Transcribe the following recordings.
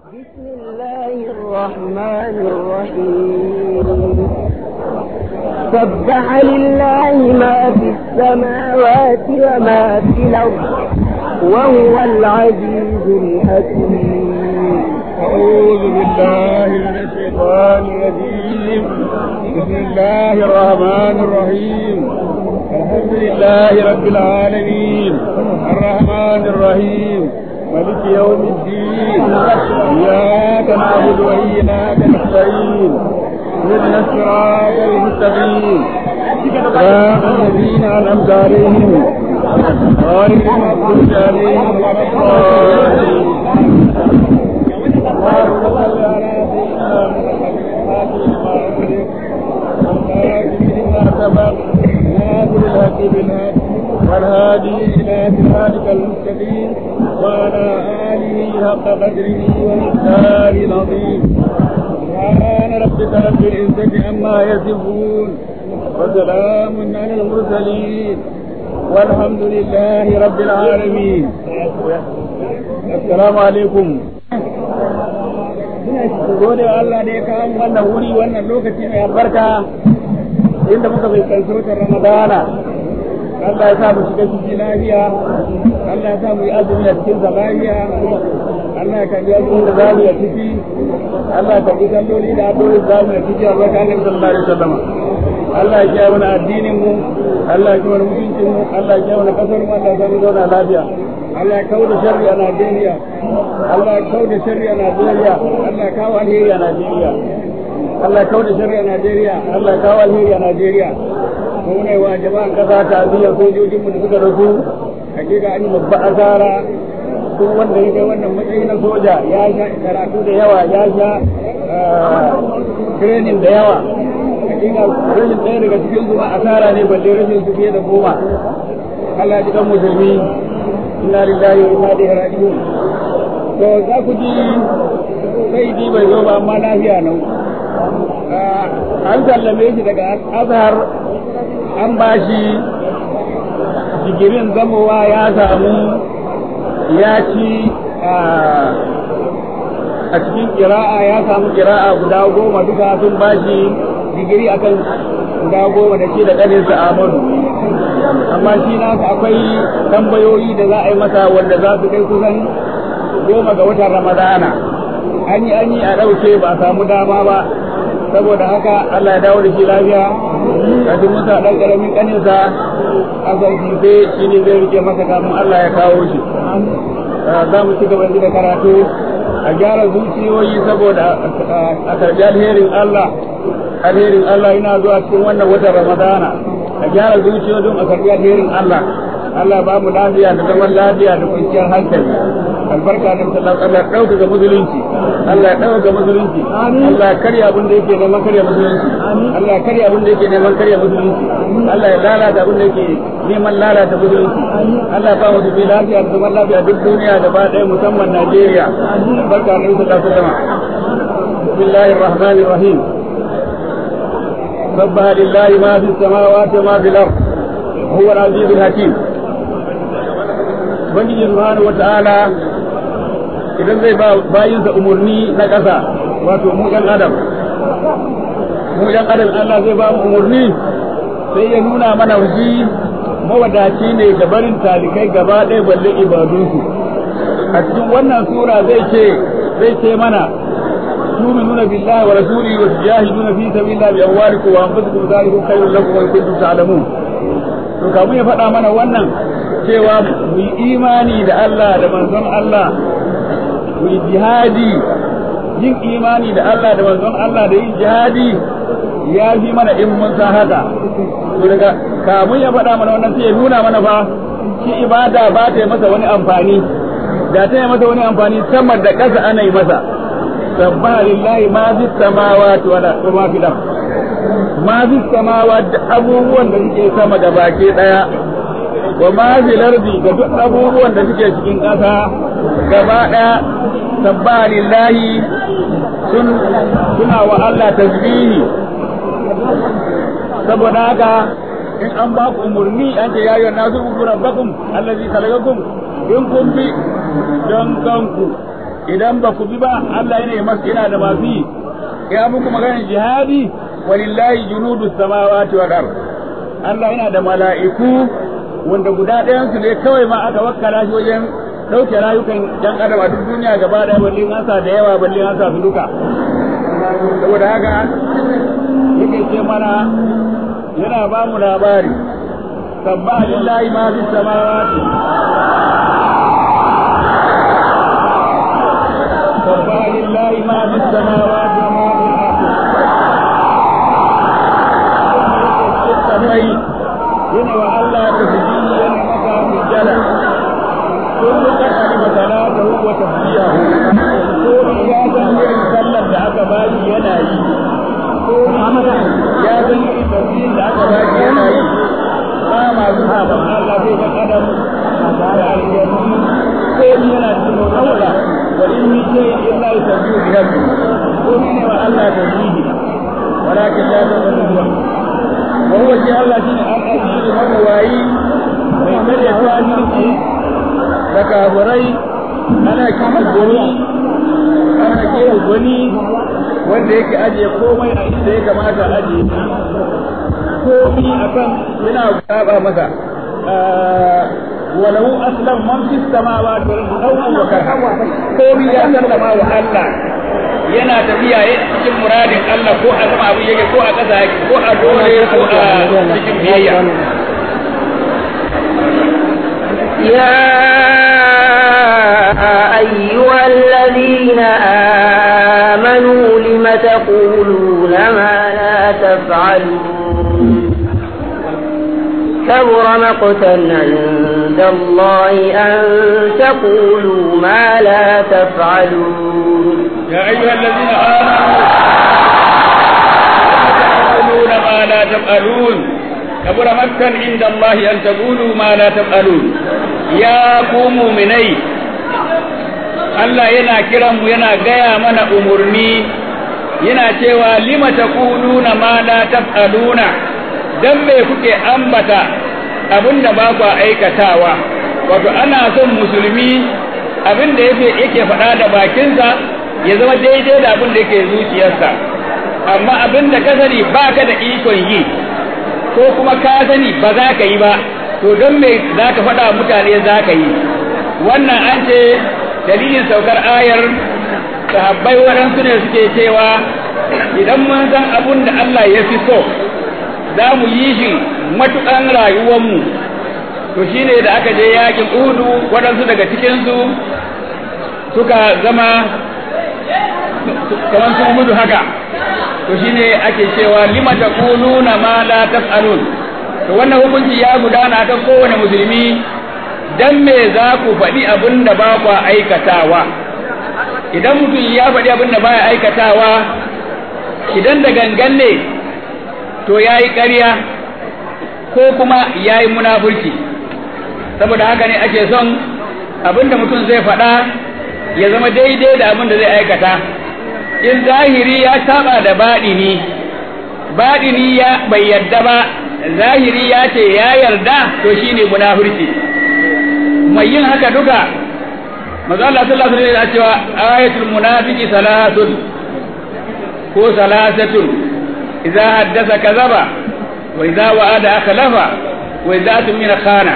بسم الله الرحمن الرحيم سبح لله ما في السماوات وما في الأرض وهو العزيز الحكيم أعوذ بالله من الشيطان الرجيم بسم الله الرحمن الرحيم الحمد لله رب العالمين الرحمن الرحيم ملك يوم الدين إياك نعبد وإياك نستعين اهدنا الصراط المستقيم صراط الذين أنعمت عليهم غير المغضوب عليهم ولا الضالين اللهم صل على سيدنا محمد ناصر الحق بالحق والهادي الى صراطك المستقيم وعلى اله حق قدره ومقداره العظيم سبحان ربك رب العزه عما يصفون وسلام على المرسلين والحمد لله رب العالمين السلام عليكم gode wa Allah da ya kawo wannan wuri wannan lokaci mai albarka inda muka bai kai sautar Ramadana Allah ya sa mu shiga ciki lafiya Allah ya sa mu yi azumi a cikin sa lafiya Allah ya kalli azumi da zamu yi ciki Allah ya kalli salloli da addu'o'i da zamu yi ciki a barka Annabi sallallahu alaihi wasallam Allah ya kiyaye mana addinin mu Allah ya kiyaye mutuncin mu Allah ya kiyaye mana kasar mu Allah ya sa mu zauna lafiya Allah ya kawo da sharri a Najeriya Allah ya kawo da sharri a Najeriya Allah ya kawo alheri a Najeriya Allah ya kawo da sharri a Najeriya Allah ya kawo alheri a Najeriya mu ne wa jama'an kasa ta biyan sojojin mu da suka rasu hakika an yi babba asara duk wanda ya kai wannan matsayi na soja ya sha karatu da yawa ya sha training da yawa hakika rashin ɗaya daga cikin su asara ne balle rashin su fiye da goma Allah ya ji kan musulmi inna lillahi wa inna ilaihi raji'un to za ku ji sai di bai zo ba amma lafiya nan an sallame shi daga azhar an bashi digirin zamowa ya samu ya ci a cikin kira'a ya samu kira'a guda goma duka sun bashi digiri akan guda goma da shi da ƙaninsa Ahmadu amma shi nasa akwai tambayoyi da za a yi masa wanda za su kai kusan goma ga watan ramadana an yi an yi a ɗauke ba a samu dama ba saboda haka Allah ya dawo da shi lafiya kafin musa ɗan ƙaramin ƙaninsa a zarfife shi ne zai rike masa kafin Allah ya kawo shi za mu ci gaba da karatu a gyara zuciyoyi saboda a karɓi alherin Allah alherin Allah yana zuwa cikin wannan watan ramadana a gyara zuciya don a karɓi alherin Allah Allah ba mu lafiya da zaman lafiya da kwanciyar hankali albarka da sallallahu Allah ya dauka ga musulunci Allah ya dauka ga musulunci Allah ya karya abin da yake neman karya musulunci Allah ya karya abin da yake neman karya musulunci Allah ya lalata abin da yake neman lalata musulunci Allah ya ba mu dubi lafiya da zaman lafiya duk duniya gaba ɗaya musamman Najeriya albarka da sallallahu alaihi wasallam bismillahir rahmanir rahim سبح لله ما في السماوات وما في الأرض هو العزيز الحكيم Ubangiji subhanahu wa ta'ala idan zai ba bayinsa umarni na ƙasa wato mu ɗan adam mu ɗan adam Allah zai ba mu umarni sai ya nuna mana shi mawadaci ne ga barin talikai gaba ɗaya balle ibadunsu a cikin wannan sura zai ce zai ce mana تؤمنون بالله ورسوله وتجاهدون في سبيل الله بأموالكم وأنفسكم ذلكم خير لكم إن كنتم تعلمون to kamun ya faɗa mana wannan cewa mu yi imani da Allah da manzon Allah mu yi jihadi yin imani da Allah da manzon Allah da yin jihadi ya fi mana in mun san haka to daga kamun ya faɗa mana wannan sai ya nuna mana fa shi ibada ba ta yi masa wani amfani da ta yi masa wani amfani sama da ƙasa ana yi masa sabbaha lillahi ma fi samawati wa ma fi ard ma fi samawati abubuwan da suke sama da baki daya wa ma fi lardi da duk abubuwan da suke cikin ƙasa gaba daya sabbaha lillahi sun suna wa Allah tasbihi saboda haka in an ba ku umurni an ce ya yi nasu uku rabbakum allazi khalaqakum in kun bi don kanku idan ba ku bi ba Allah yana masa yana da masu yi ya muku maganar jihadi walillahi junudu samawati wal ard Allah yana da mala'iku wanda guda ɗayan su ne kawai ma aka wakkala shi wajen ɗauke rayukan jan adam a duk duniya gaba ɗaya balle an sa da yawa balle an sa su duka saboda haka yake ce mana yana ba mu labari sabba lillahi ma fi samawati sabba lillahi ma fi samawati wa ma fi al-ardi yana wa Allah tasbihi yana maka sujjada kullu qad alima salatahu wa tasbihahu ko ya san irin sallar da aka bani yana yi ko ya san irin tasbihin da aka bani yana yi ba ma zuwa ba Allah zai ga kadam da aljannu ko yana cikin Allah wa in min shay'in illa yusabbihu bihamdi ko ne wa Allah tasbihi ولكن لا تظنون وهو شيء الله شيء الأجير مكواي من كل يفاجرتي تكابري أنا كيف الدني أنا كيف الدني wanda yake ajiye komai a inda ya kamata ajiye komi akan yana saba masa walau aslam man fi samawati wal ardi wa karha komi ya sallama wa Allah yana tafiya cikin muradin Allah ko a sama abu yake ko a ƙasa yake ko a dole ko a cikin biyayya يا أيها الذين آمنوا لم تقولون ما لا تفعلون كبر مقتا عند الله أن تقولوا ما لا تفعلون يا أيها الذين آمنوا تقولون ما لا تفعلون كبر مكا عند الله أن تقولوا ما لا تفعلون يا قوموا مني Allah yana kiran mu yana gaya mana umurni yana cewa lima taquluna ma la taf'aluna dan me kuke ambata abinda ba ku aikatawa wato ana son musulmi abin da yake yake faɗa da bakinsa ya zama daidai da abin da yake zuciyarsa amma abin da ka sani ba ka da ikon yi ko kuma ka sani ba za ka yi ba to don me za ka faɗa mutane za ka yi wannan an ce dalilin saukar ayar sahabbai waɗansu ne suke cewa idan mun san abin da Allah ya fi so za mu yi shi matuƙan rayuwarmu to shine da aka je yakin udu waɗansu daga cikinsu suka zama kamar sun gudu haka to shine ake cewa lima taquluna ma la taf'alun to wannan hukunci ya gudana kan kowane musulmi dan me za ku faɗi abin da ba ku aikatawa idan mutum ya faɗi abin da baya aikatawa idan da gangan ne to ya yi ƙarya ko kuma ya yi munafurci saboda haka ne ake son abin da mutum zai faɗa ya zama daidai da abin da zai aikata in zahiri ya saba da baɗini baɗini ya bai yarda ba zahiri ya ce ya yarda to shine munafurci mai yin haka duka manzo Allah sallallahu alaihi wasallam ya cewa ayatul munafiqi salatun ko salasatun idza haddatha kadhaba wa idza wa'ada akhlafa wa idza tumina khana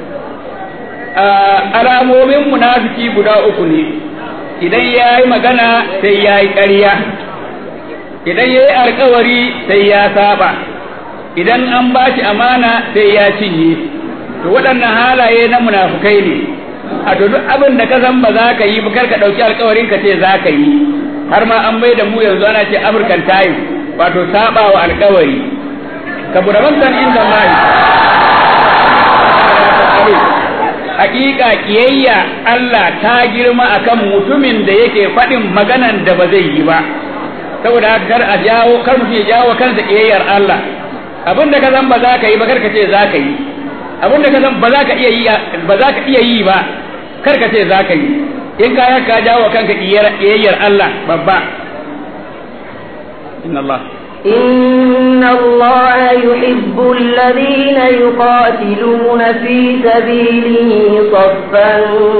alamomin munafiki guda uku ne idan ya yi magana sai ya yi ƙarya idan ya yi alkawari sai ya saba idan an ba shi amana sai ya cinye to waɗannan halaye na munafukai ne a to duk abin da ka san ba za ka yi ba kar ka ɗauki alkawarin ka ce za ka yi har ma an bai da mu yanzu ana ce african time wato saba wa alkawari ka burabantan inda mai hakika kiyayya Allah ta girma akan mutumin da yake faɗin maganan da ba zai yi ba saboda kar a jawo kar mutum ya jawo kansa kiyayyar Allah abinda ka san ba za ka yi ba kar ka ce za ka yi abinda ka san ba za ka iya yi ba za ka iya yi ba kar ka ce za ka yi in ka ka jawo kanka kiyayyar Allah babba inna Allah إن إن الله يحب الذين يقاتلون في سبيله صفا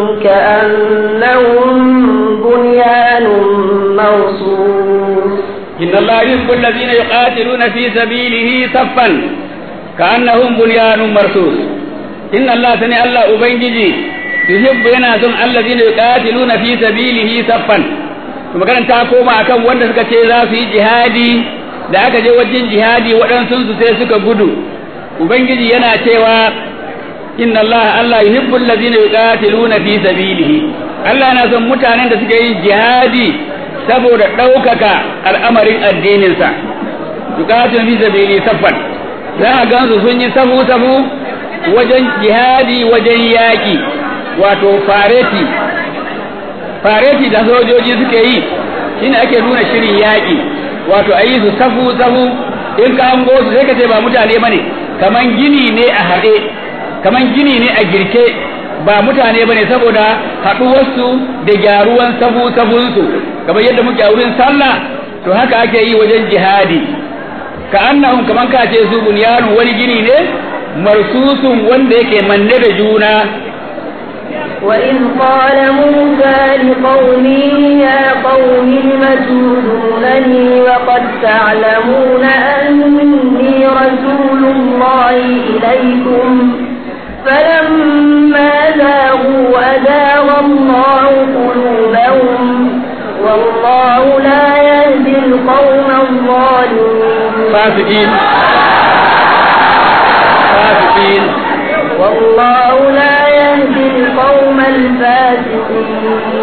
كأنهم بنيان مرصوص إن الله يحب الذين يقاتلون في سبيله صفا كأنهم بنيان مرصوص إن الله سني الله أبنجي يحب يناسون الذين يقاتلون في سبيله صفا kuma kan ta koma akan wanda suka ce za su yi jihadi da aka je wajen jihadi waɗansu sai suka gudu ubangiji yana cewa inna Allah Allah yuhibbu allazina yuqatiluna fi sabilihi Allah na son mutanen da suke yin jihadi saboda ɗaukaka al'amarin addininsa yuqatiluna fi sabili saffan za a gansu sun yi safu safu wajen jihadi wajen yaƙi wato fareti fareti da sojoji suke yi shine ake nuna shirin yaƙi wato a yi su safu safu in ka hango su sai ka ce ba mutane bane kaman gini ne a haɗe kaman gini ne a girke ba mutane bane saboda haɗuwarsu da gyaruwan safu safunsu kamar yadda muke a wurin sallah to haka ake yi wajen jihadi ka annahum kaman ka ce su bunyanu wani gini ne marsusun wanda yake manne da juna وإذ قال موسى لقومه يا قوم لم تؤذونني وقد تعلمون أني رسول الله إليكم فلما زاغوا أزاغ الله قلوبهم والله لا يهدي القوم الظالمين فاسقين فاسقين والله لا يهدي القوم الفاسقين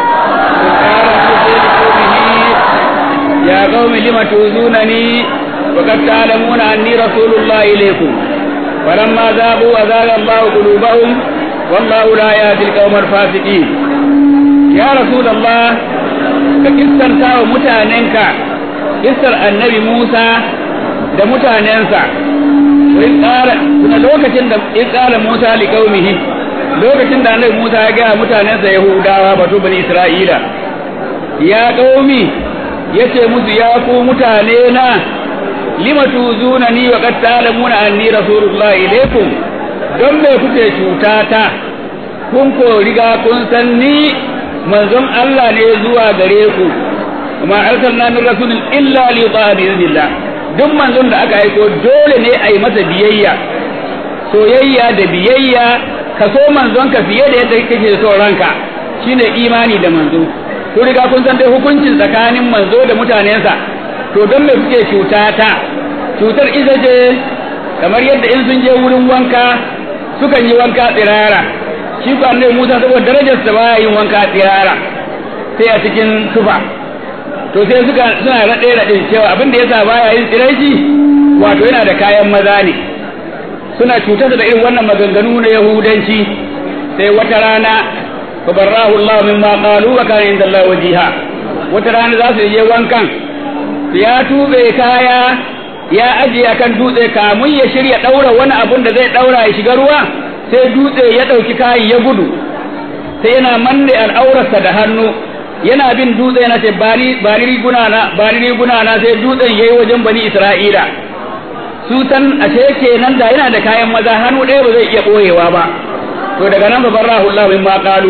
يا قوم لم تؤذونني وقد تعلمون أني رسول الله إليكم ولما ذابوا أزاغ الله قلوبهم والله لا يهدي القوم الفاسقين يا رسول الله ككسر تاو متاننك كسر النبي موسى da mutanensa in ƙara kuna lokacin da in ƙara Musa li qaumihi lokacin da annabi Musa ya ga mutanensa Yahudawa batu bani Isra'ila ya qaumi yace musu ya ku mutane na lima tuzunani wa qad ta'lamuna anni rasulullahi ilaykum don me kuke cutata kun ko riga kun san ni manzon Allah ne zuwa gare ku kuma arsalna min rasulin illa li yuta'a bi idnillah duk manzon da aka aiko dole ne a yi masa biyayya soyayya da biyayya ka so manzon ka fiye da yadda kake so ranka shine imani da manzo ko riga kun san dai hukuncin tsakanin manzo da mutanensa to don me kuke cuta ta cutar ita ce kamar yadda in sun je wurin wanka sukan yi wanka tsirara shi ko annabi Musa saboda darajar sa baya yin wanka tsirara sai a cikin tufa to sai suka suna raɗe raɗe cewa abin da yasa baya yin tsiraici wato yana da kayan maza ne suna cutar da irin wannan maganganu na yahudanci sai wata rana fabarrahu Allah mimma qalu wa kana inda Allah wajiha wata rana za su je wankan ya tube kaya ya ajiye kan dutse kamun ya shirya daura wani abun da zai daura ya shiga ruwa sai dutse ya dauki kayan ya gudu sai yana manne al'aurarsa da hannu yana bin dutse yana ce bani bani riguna na bani riguna na sai dutsen yayi wajen bani Isra'ila su san ashe kenan da yana da kayan maza hannu ɗaya ba zai iya ɓoyewa ba to daga nan babar rahullah min ma qalu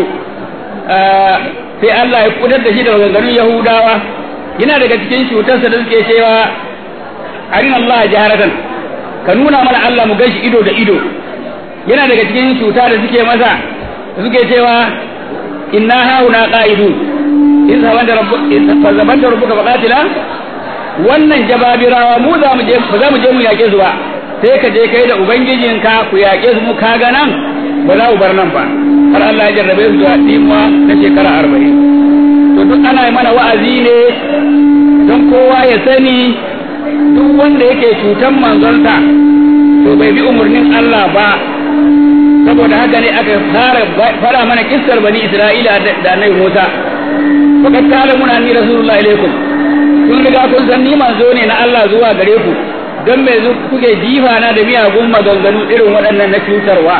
sai Allah ya kudar da shi da maganganun Yahudawa yana daga cikin cutarsa da suke cewa arin Allah jaharatan ka nuna mana Allah mu gashi ido da ido yana daga cikin cuta da suke masa suke cewa inna hauna qa'idun in zaban da rabbuka zaban da rabbuka faqatila wannan jababirawa mu za mu je ba za mu je mu yake su ba sai ka je kai da ubangijinka ku yake su mu kaga nan ba za mu bar nan ba har Allah ya jarrabe su da dimma na shekara arba'in to duk ana yi mana wa'azi ne don kowa ya sani duk wanda yake cutan manzonsa to bai bi umarnin Allah ba saboda haka ne aka fara fara mana kissar bani Isra'ila da annabi Musa fakat kala muna ni rasulullahi alaikum kun riga kun san ni manzo ne na Allah zuwa gare ku don me zu kuke jifa na da miyagun maganganu irin waɗannan na cutarwa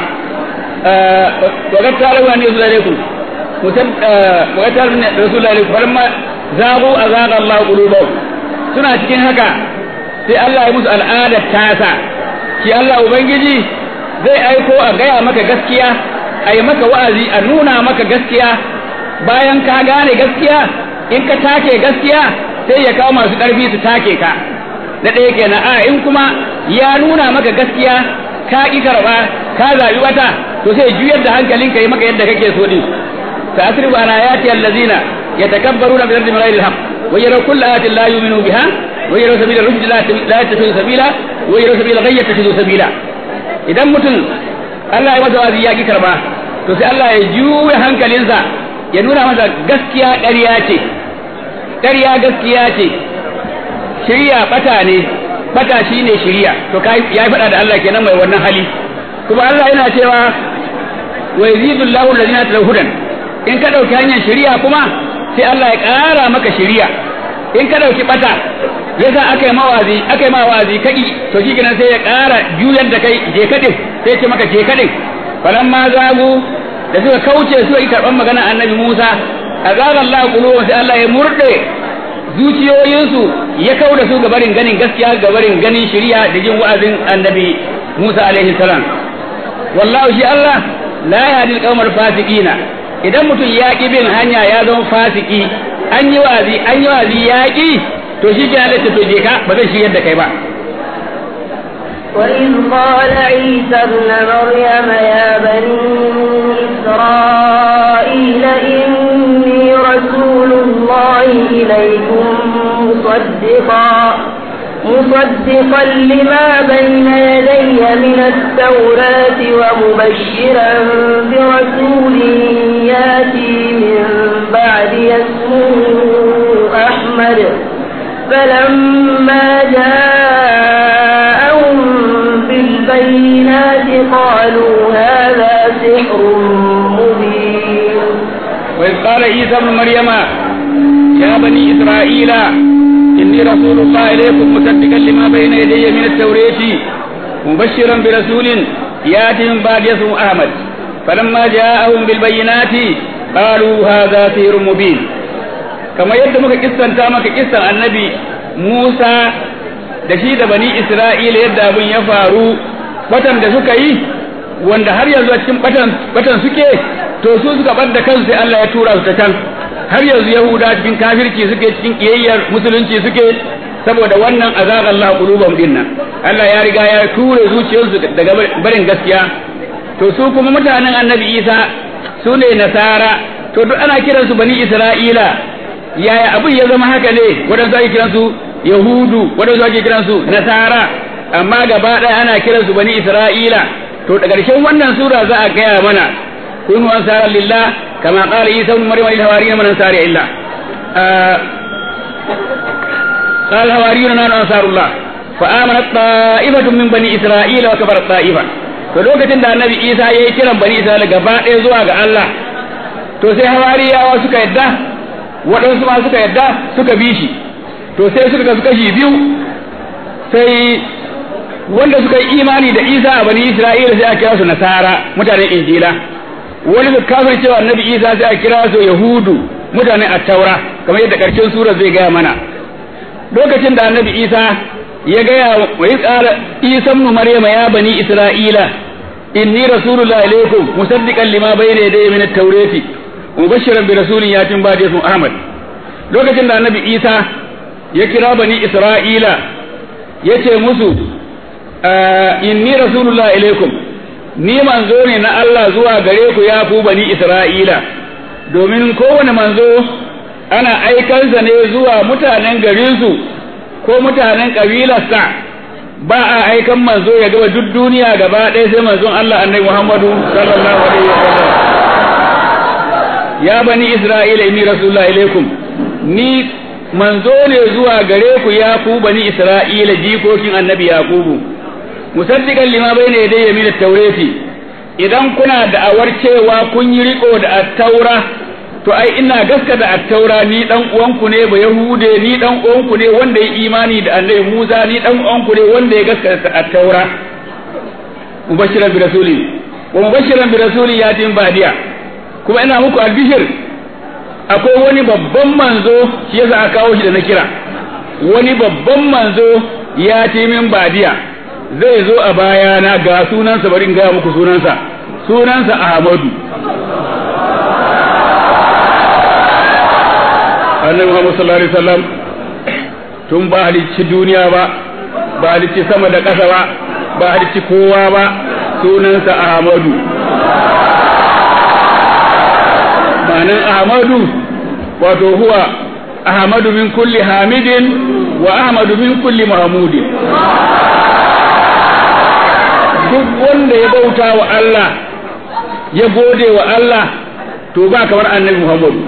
fakat kala muna ni rasulullahi alaikum musan fakat kala muna rasulullahi alaikum falamma zagu azaga Allah qulubahum suna cikin haka sai Allah ya musu al'adar tasa shi Allah ubangiji zai aiko a gaya maka gaskiya a yi maka wa'azi a nuna maka gaskiya bayan ka gane gaskiya in ka take gaskiya sai ya kawo masu ƙarfi su take ka na ɗaya kenan a in kuma ya nuna maka gaskiya ka ƙi karɓa ka zaɓi wata to sai juyar da hankalinka yi maka yadda kake so din ta asrifu ana yati allazina yatakabbaruna bil ardi bighayri al-haqq wa yaraw kulla ayatin la yu'minu biha wa yaraw sabila rushd la yattakhidhu sabila wa yaraw sabila ghayy yattakhidhu sabila idan mutum Allah ya masa wazi ya ƙi karɓa to sai Allah ya juya hankalinsa ya nuna masa gaskiya ƙarya ce ƙarya gaskiya ce shirya bata ne bata shine shirya to kai ya faɗa da Allah kenan mai wannan hali kuma Allah yana cewa wa yazidullahu alladhina tawhudan in ka dauki hanyar shirya kuma sai Allah ya ƙara maka shirya in ka dauki bata yasa aka yi mawazi aka yi mawazi kaki to shi kenan sai ya ƙara juyar da kai je kadin sai ya ce maka je kadin falamma zagu da suka kauce suka yi karɓar magana annabi Musa azaga Allah qulubuhum sai Allah ya murde zuciyoyinsu ya kau da su gabarin ganin gaskiya gabarin ganin shari'a da jin wa'azin annabi Musa alaihi salam wallahu shi Allah la yahdi al fasiqina idan mutum ya ki bin hanya ya zama fasiki an yi wa'azi an yi wa'azi ya ki to shi ke halatta to je ka ba zai shigar da kai ba وإذ قال عيسى ابن مريم يا بني إسرائيل إني رسول الله إليكم مصدقا مصدقا لما بين يدي من التوراة ومبشرا برسول ياتي من بعد اسمه أحمد فلما جاءهم بالبينات قالوا هذا سحر مبين وإذ قال عيسى ابن مريم يا بني إسرائيل إني رسول الله إليكم مصدقا لما بين يدي من التوراة مبشرا برسول ياتي من بعد اسمه أحمد فلما جاءهم بالبينات قالوا هذا سحر مبين كما يد مك قصة مك قصة النبي موسى da shi da bani Isra'ila yadda abin ya faru batan da suka yi wanda har yanzu a cikin batan batan suke to su suka bar da kansu sai Allah ya tura su ta can har yanzu Yahuda cikin kafirci suke cikin kiyayyar musulunci suke saboda wannan azab Allah qulubam dinnan Allah ya riga ya ture zuciyarsu daga barin gaskiya to su kuma mutanen Annabi Isa su ne nasara to duk ana kiransu bani Isra'ila yaya abin ya zama haka ne waɗansu ake kiransu yahudu waɗansu ake kiransu nasara amma gaba ɗaya ana kiransu bani isra'ila to da ƙarshen wannan sura za a gaya mana kunu ansara lillah kama qala isa ibn maryam lil hawariyin man ansari illa قال الحواريون نحن انصار الله فآمنت طائفة من بني إسرائيل وكفرت طائفة to lokacin da annabi Isa ya yi kiran bani Isra'ila gaba ɗaya zuwa ga Allah to sai hawariyawa suka yadda waɗansu ma suka yadda suka bi shi to sai suka kasu kashi biyu sai wanda suka yi imani da Isa a bani Isra'ila sai a kira su nasara mutanen injila wani su kafir cewa annabi Isa sai a kira su yahudu mutanen attaura kamar yadda ƙarshen sura zai gaya mana lokacin da annabi Isa ya gaya wa yi tsara Isa ibn Maryama ya bani Isra'ila inni rasulullah ilaikum musaddiqan lima bayna yadayya min at-taurati mubashiran bi rasulin yatin ba'da ismu Ahmad lokacin da annabi Isa ya kira bani Isra'ila ya ce musu inni rasulullah ilaikum ni manzo ne na Allah zuwa gare ku ya ku bani Isra'ila domin kowane manzo ana aikansa ne zuwa mutanen garinsu ko mutanen ƙabilarsa ba a aikan manzo ya gaba duk duniya gaba ɗaya sai manzon Allah annabi Muhammadu sallallahu alaihi wasallam ya bani Isra'ila inni rasulullah ilaikum ni manzo ne zuwa gare ku ya ku bani Isra'ila jikokin annabi Yaqubu musaddiqan lima bayna yadayya min at-taurati idan kuna da'awar cewa kun yi riko da at-taura to ai ina gaskata at-taura ni dan uwanku ne ba yahude ni dan uwanku ne wanda ya imani da annabi Musa ni dan uwanku ne wanda ya gaskata at-taura mubashiran bi rasuli wa mubashiran bi rasuli yatin badiya kuma ina muku albishir akwai wani babban manzo shi yasa aka kawo shi da na kira wani babban manzo ya ce min badiya zai zo a bayana ga sunansa bari in gaya muku sunansa sunansa Ahmadu annabi Muhammad sallallahu alaihi wasallam tun ba halicci duniya ba ba halicci sama da ƙasa ba ba halicci kowa ba sunansa Ahmadu ma'anan Ahmadu wato huwa Ahmadu min kulli hamidin wa Ahmadu min kulli mahmudin duk wanda ya bauta wa Allah ya gode wa Allah to ba kamar annabi Muhammadu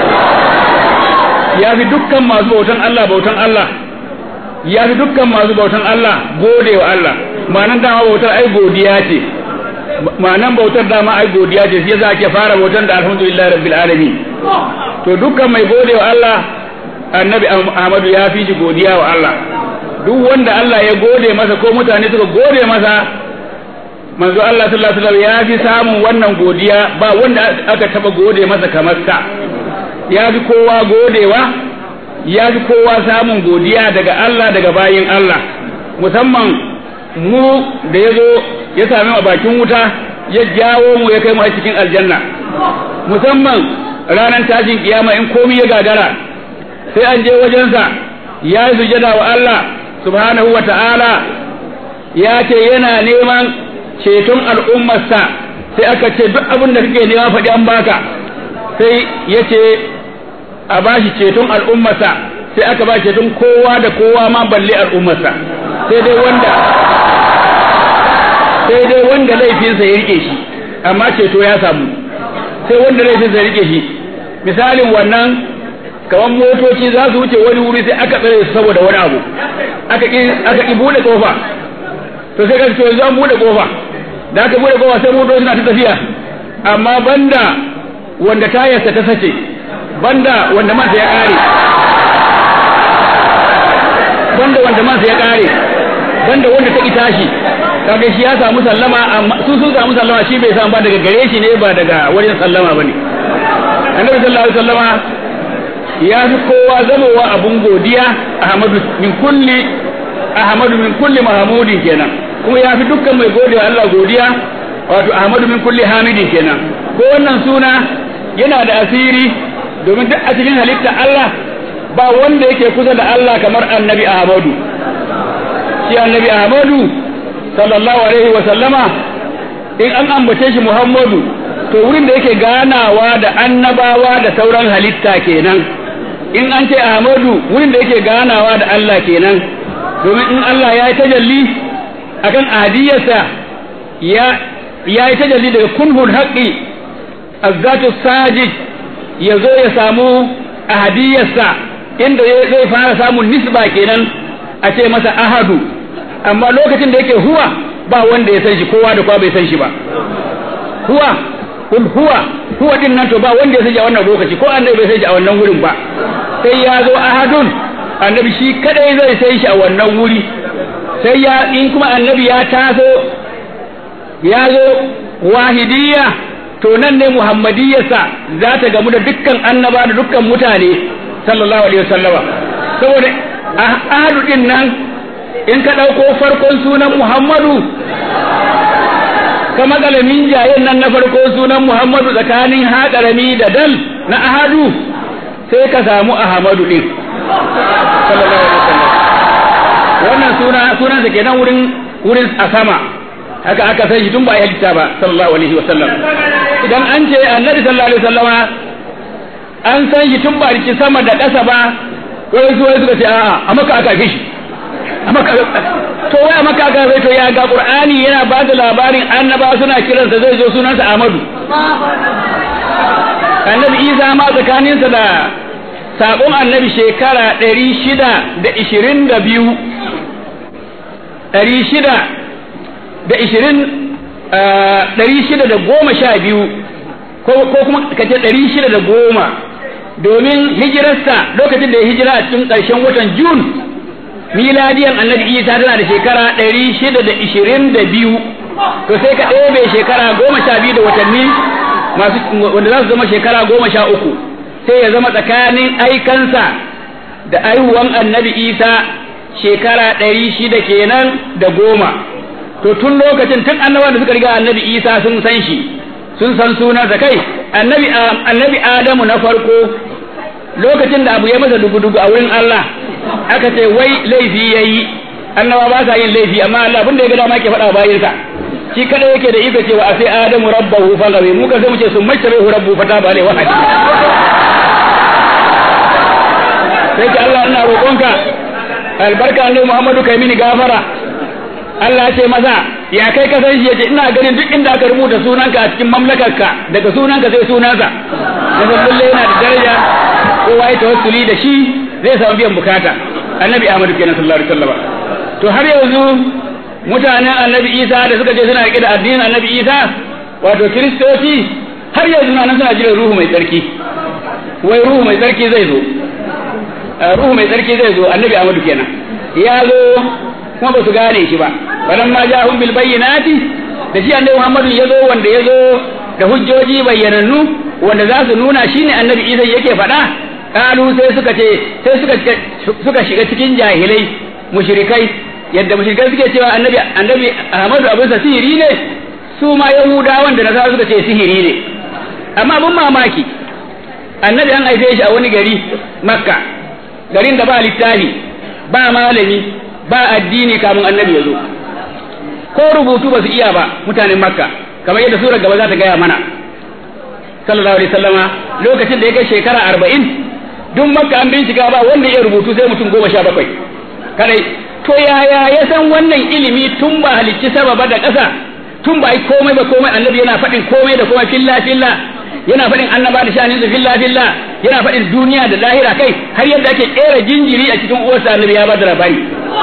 ya fi dukkan masu bautan Allah bautan Allah ya fi dukkan masu bautan Allah gode wa Allah ma'anan dama bautar ai godiya ce ma'anan bautar dama ai godiya ce sai za ke fara bautar da alhamdulillah rabbil alamin to dukkan mai gode wa Allah annabi Ahmadu ya fi shi godiya wa Allah duk wanda Allah ya gode masa ko mutane suka gode masa manzo Allah sallallahu alaihi wasallam ya fi samun wannan godiya ba wanda aka taba gode masa kamar sa ya fi kowa godewa ya fi kowa samun godiya daga Allah daga bayin Allah musamman mu da ya zo ya sami a bakin wuta ya jawo mu ya kai mu a cikin aljanna musamman ranar tashin kiyama in komi ya gagara sai an je wajensa ya yi sujada wa Allah subhanahu wa ta'ala ya ce yana neman ceton al'ummarsa sai aka ce duk abin da kake nema faɗi an baka sai ya ce a ba shi ceton al'ummarsa sai aka ba ceton kowa da kowa ma balle al'ummarsa sai dai wanda sai dai wanda laifinsa ya rike shi amma ceto ya samu sai wanda laifinsa ya rike shi misalin wannan kamar motoci za su wuce wani wuri sai aka tsare su saboda wani abu aka ki aka ki bude kofa to sai ka ce yanzu an bude kofa da aka bude kofa sai motoci na ta tafiya amma banda wanda tayarsa ta sace banda wanda mansa ya kare banda wanda mansa ya kare banda wanda ta ki tashi kaga shi ya samu sallama amma su sun samu sallama shi bai samu ba daga gare shi ne ba daga wajen sallama bane annabi sallallahu alaihi wasallama ya fi kowa zamowa abun godiya ahmadu min kulli ahmadu min kulli mahmudin kenan kuma ya fi dukkan mai gode wa Allah godiya wato ahmadu min kulli hamidin kenan ko wannan suna yana da asiri domin duk a cikin halitta Allah ba wanda yake kusa da Allah kamar annabi ahmadu shi annabi ahmadu sallallahu alaihi wa sallama in an ambace shi muhammadu to wurin da yake ganawa da annabawa da sauran halitta kenan in an ce ahmadu wurin da yake ganawa da Allah kenan domin in Allah ya yi tajalli akan ahadiyarsa ya ya yi tajalli daga kunhul haqqi azzatu sajid ya zo ya samu ahadiyarsa inda zai fara samun nisba kenan a ce masa ahadu amma lokacin da yake huwa ba wanda ya san shi kowa da kowa bai san shi ba huwa kul huwa huwa din nan to ba wanda ya san shi a wannan lokaci ko annabi bai san shi a wannan wurin ba sai ya zo ahadun annabi shi kadai zai san shi a wannan wuri sai ya in kuma annabi ya taso ya zo wahidiyya to nan ne muhammadiyarsa za ta gamu da dukkan annaba da dukkan mutane sallallahu alaihi wasallama saboda ahadu din nan in ka ɗauko farkon sunan muhammadu ka makalamin jayen nan na farko sunan muhammadu tsakanin haƙarami da dal na ahadu sai ka samu ahmadu din sallallahu alaihi wasallam wannan suna sunansa kenan wurin wurin a sama haka aka san shi tun ba ya halitta ba sallallahu alaihi wasallam idan an ce annabi sallallahu alaihi wasallama an san shi tun ba riki sama da ƙasa ba wai su wai suka ce a'a a maka aka fi shi to wai a maka aka to ya ga qur'ani yana ba da labarin annaba suna kiransa zai zo sunansa Ahmadu annabi Isa ma tsakaninsa da sabon annabi shekara ɗari shida da ishirin da biyu ɗari shida da ishirin ɗari shida da goma sha biyu ko kuma ka ce ɗari shida da goma domin hijirarsa lokacin da ya hijira a cikin ƙarshen watan jun miladiyan annabi isa tana da shekara ɗari shida da ishirin da biyu to sai ka ɗebe shekara goma sha biyu da watanni masu wanda za su zama shekara goma sha uku sai ya zama tsakanin aikansa da aihuwan annabi isa shekara ɗari shida kenan da goma to tun lokacin tun annabawa da suka riga annabi isa sun san shi sun san sunansa kai annabi annabi adamu na farko lokacin da abu ya masa dugu-dugu a wurin Allah aka ce wai laifi yayi annaba ba sa yin laifi amma Allah abin da ya ga dama ke faɗa bayinsa shi kada yake da iko cewa a sai adamu rabbahu fa gawe mu ka sai mu ce sun mace bai rabbu fa ta ba alai wahadi sai ki Allah ina roƙonka albarka annabi Muhammadu kai mini gafara Allah ce masa ya kai ka san shi yace ina ganin duk inda aka rubuta sunanka a cikin mamlakarka daga sunanka sai sunansa da lalle yana da daraja kowa ya tawassuli da shi zai samu biyan bukata annabi Ahmadu kenan sallallahu alaihi wasallam to har yanzu mutanen annabi Isa da suka je suna rike da addinin annabi Isa wato kiristoci har yanzu nan suna jiran ruhu mai tsarki wai ruhu mai tsarki zai zo ruhu mai tsarki zai zo annabi Ahmadu kenan ya zo kuma ba su gane shi ba balan ma ja'ahum bil bayyinati da shi annabi Muhammadu ya zo wanda ya zo da hujjoji bayyanannu wanda za su nuna shine annabi Isa yake faɗa kalu sai suka ce sai suka suka shiga cikin jahilai mushrikai yadda mushrikai suke cewa annabi annabi Ahmadu abin sa sihiri ne su ma yahudawan da nasara suka ce sihiri ne amma abin mamaki annabi an haife shi a wani gari makka garin da ba littafi ba malami ba addini kamun annabi ya zo ko rubutu ba su iya ba mutanen makka kamar yadda surar gaba za ta gaya mana sallallahu alaihi sallama lokacin da ya kai shekara arba'in duk makka an bincika ba wanda ya rubutu sai mutum goma sha bakwai kadai to yaya ya san wannan ilimi tun ba halicci sababa da ƙasa tun ba yi komai ba komai annabi yana faɗin komai da komai filla filla yana faɗin annaba da shanin su filla filla yana faɗin duniya da lahira kai har yadda ake kera jinjiri a cikin uwarsa annabi ya ba da labari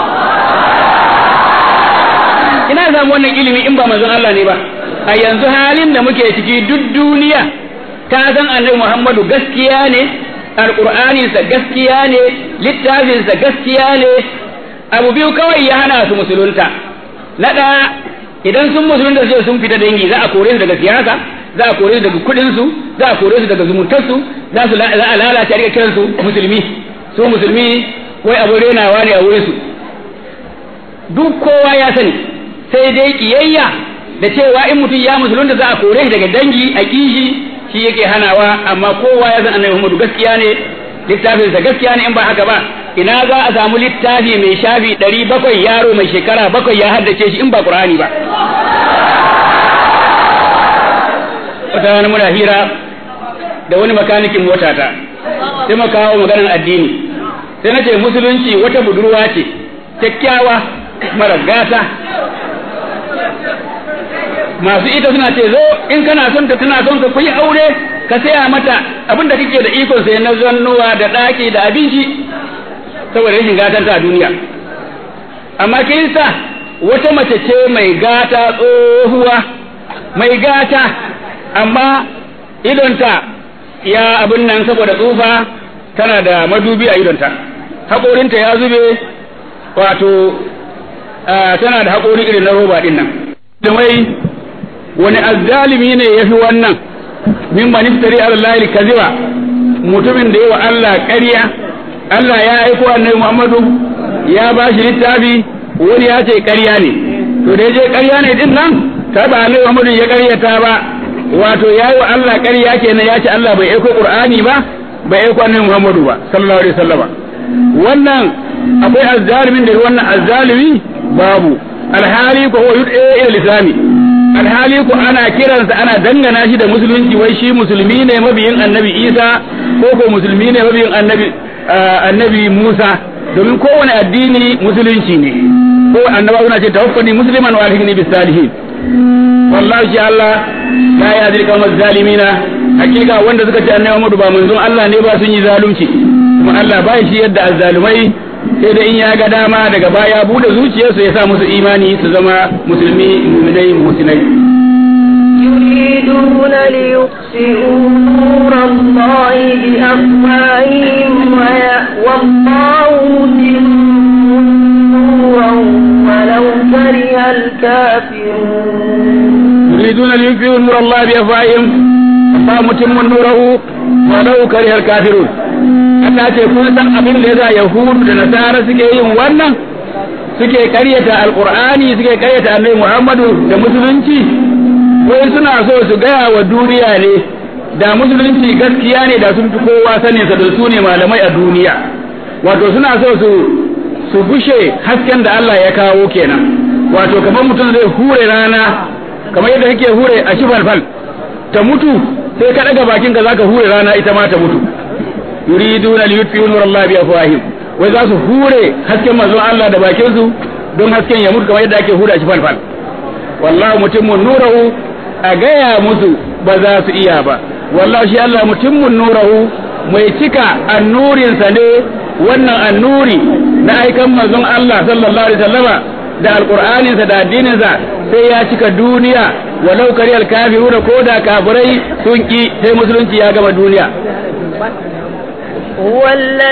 ina samu wannan ilimi in ba manzon Allah ne ba a yanzu halin da muke ciki duk duniya ta san annabi Muhammadu gaskiya ne alqur'aninsa gaskiya ne littafinsa gaskiya ne abu biyu kawai ya hana su musulunta na ɗaya idan sun musulunta sai sun fita dangi za a kore su daga siyasa za a kore su daga kudin su za a kore su daga zumuntar su za su za a lalace a rika kiran su musulmi su musulmi wai abu renawa ne a wurin su duk kowa ya sani sai dai kiyayya da cewa in mutum ya musulunta za a kore shi daga dangi a kishi shi yake hanawa amma kowa ya san annabi Muhammadu gaskiya ne littafinsa gaskiya ne in ba haka ba ina za a samu littafi mai shafi ɗari bakwai yaro mai shekara bakwai ya haddace shi in ba ƙur'ani ba wata rana muna hira da wani makanikin motata sai mu kawo maganar addini sai na ce musulunci wata budurwa ce kyakkyawa mara gata masu ita suna ce zo in kana son ta tana son ka kuyi aure ka saya mata abin da kake da ikon sai na zannuwa da ɗaki da abinci saboda rashin gatan ta a duniya amma kirista wata mace ce mai gata tsohuwa mai gata amma idonta ya abin nan saboda tsufa tana da madubi a idonta haƙorinta ya zube wato tana da haƙori irin na roba ɗin nan da mai wani azzalimi ne ya fi wannan min man iftari ala Allah kaziba mutumin da yawa Allah ƙarya Allah ya aiko annabi Muhammadu ya ba shi littafi wani ya ce ƙarya ne to da je ƙarya ne din nan ta ba annabi Muhammadu ya ƙaryata ba wato ya yi wa Allah ƙarya kenan ya ce Allah bai aiko Qur'ani ba bai aiko annabi Muhammadu ba sallallahu alaihi wasallama wannan akwai azzalimin da wannan azzalimi babu alhali ko huwa yud'a ila lisani alhali ko ana kiransa ana dangana shi da musulunci wai shi musulmi ne mabiyin annabi Isa ko ko musulmi ne mabiyin annabi annabi Musa domin kowane addini musulunci ne ko annaba suna ce tawaffani musliman wa alhini bis salihin wallahi shi Allah la ya zalika wa zalimina hakika wanda suka ce annabi Muhammadu ba manzon Allah ne ba sun yi zalunci kuma Allah ba shi yadda azzalumai sai da in ya ga dama daga baya bude zuciyarsu ya sa musu imani su zama musulmi mu'minai muhsinai يريدون ليطفئوا نور الله بأفواههم والله متم نورا ولو كره الكافرون يريدون ليطفئوا نور الله بأفواههم الله متم نوره ولو كره الكافرون Allah ce kun san abin da yasa yahudu da nasara suke yin wannan suke karyata alqur'ani suke karyata annabi Muhammadu da musulunci wai suna so su gaya wa duniya ne da musulunci gaskiya ne da sun fi kowa sanin sa da su ne malamai a duniya wato suna so su su bushe hasken da Allah ya kawo kenan wato kamar mutum zai hure rana kamar yadda kake hure a shifalfal ta mutu sai ka daga bakin ka zaka hure rana ita ma ta mutu yuriduna li yutfi'u nur Allah bi afwahim wai za su hure hasken manzon Allah da bakin su don hasken ya mutu kamar yadda ake hure a shifalfal wallahi mutimmun nurahu a gaya musu ba za su iya ba wallahi shi Allah mutimmun nurahu mai cika annurinsa ne wannan annuri na aikan manzon Allah sallallahu alaihi wasallama da alqur'aninsa da addininsa sai ya cika duniya walau kari alkafiru da koda kafirai sun ki sai musulunci ya gama duniya هو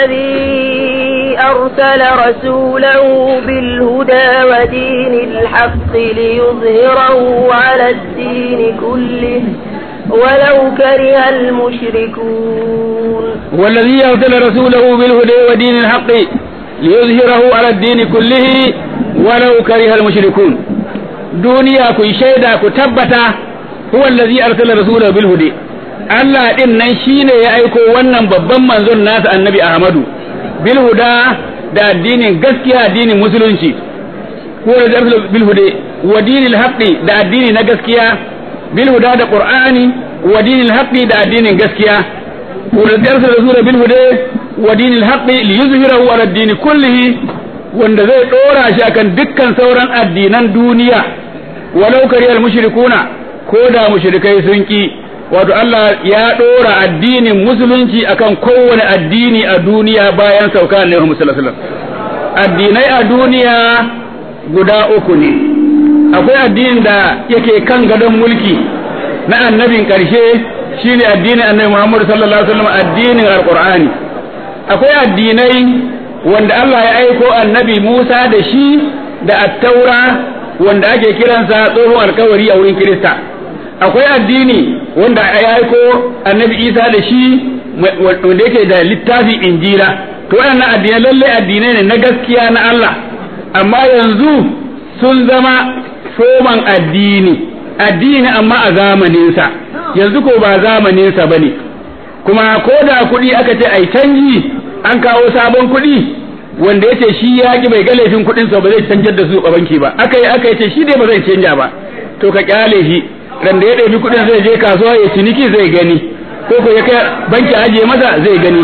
الذي أرسل رسوله بالهدى ودين الحق ليظهره على الدين كله ولو كره المشركون هو الذي أرسل رسوله بالهدى ودين الحق ليظهره على الدين كله ولو كره المشركون دنيا كي شيدا كتبتا هو الذي أرسل رسوله بالهدى Allah ɗin nan shi ne ya aiko wannan babban manzon nasa annabi Ahmadu bil huda da addinin gaskiya addinin musulunci ko da bil huda wa dinil haqqi da addini na gaskiya bil huda da qur'ani wa dinil haqqi da addinin gaskiya ko da darsa rasul bil huda wa dinil haqqi li yuzhirahu ala ad kullihi wanda zai dora shi akan dukkan sauran addinan duniya walau kariyal mushrikuna ko da mushrikai sun ki wato Allah ya ɗora addinin musulunci akan kowane addini a duniya bayan sauka ne Muhammad sallallahu alaihi wasallam addinai a duniya guda uku ne akwai addinin da yake kan gadon mulki na annabin ƙarshe shine addinin annabi Muhammad sallallahu alaihi wasallam addinin alqur'ani akwai addinai wanda Allah ya aiko annabi Musa da shi da attaura wanda ake kiransa tsohon alkawari a wurin Kirista akwai addini wanda ya aiko annabi isa da shi wanda yake da littafi injila to waɗannan addinai lallai addinai ne na gaskiya na Allah amma yanzu sun zama foman addini addini amma a zamaninsa yanzu ko ba zamaninsa ba ne kuma ko da kuɗi aka ce ai canji an kawo sabon kuɗi wanda yace shi ya ki bai ga laifin kuɗinsa ba zai canjar da su a banki ba aka yi aka yace shi dai ba zai canja ba to ka kyale shi ran da ya ɗabi kuɗin zai je kasuwa ya ciniki zai gani ko ko ya kai banki ajiye masa zai gani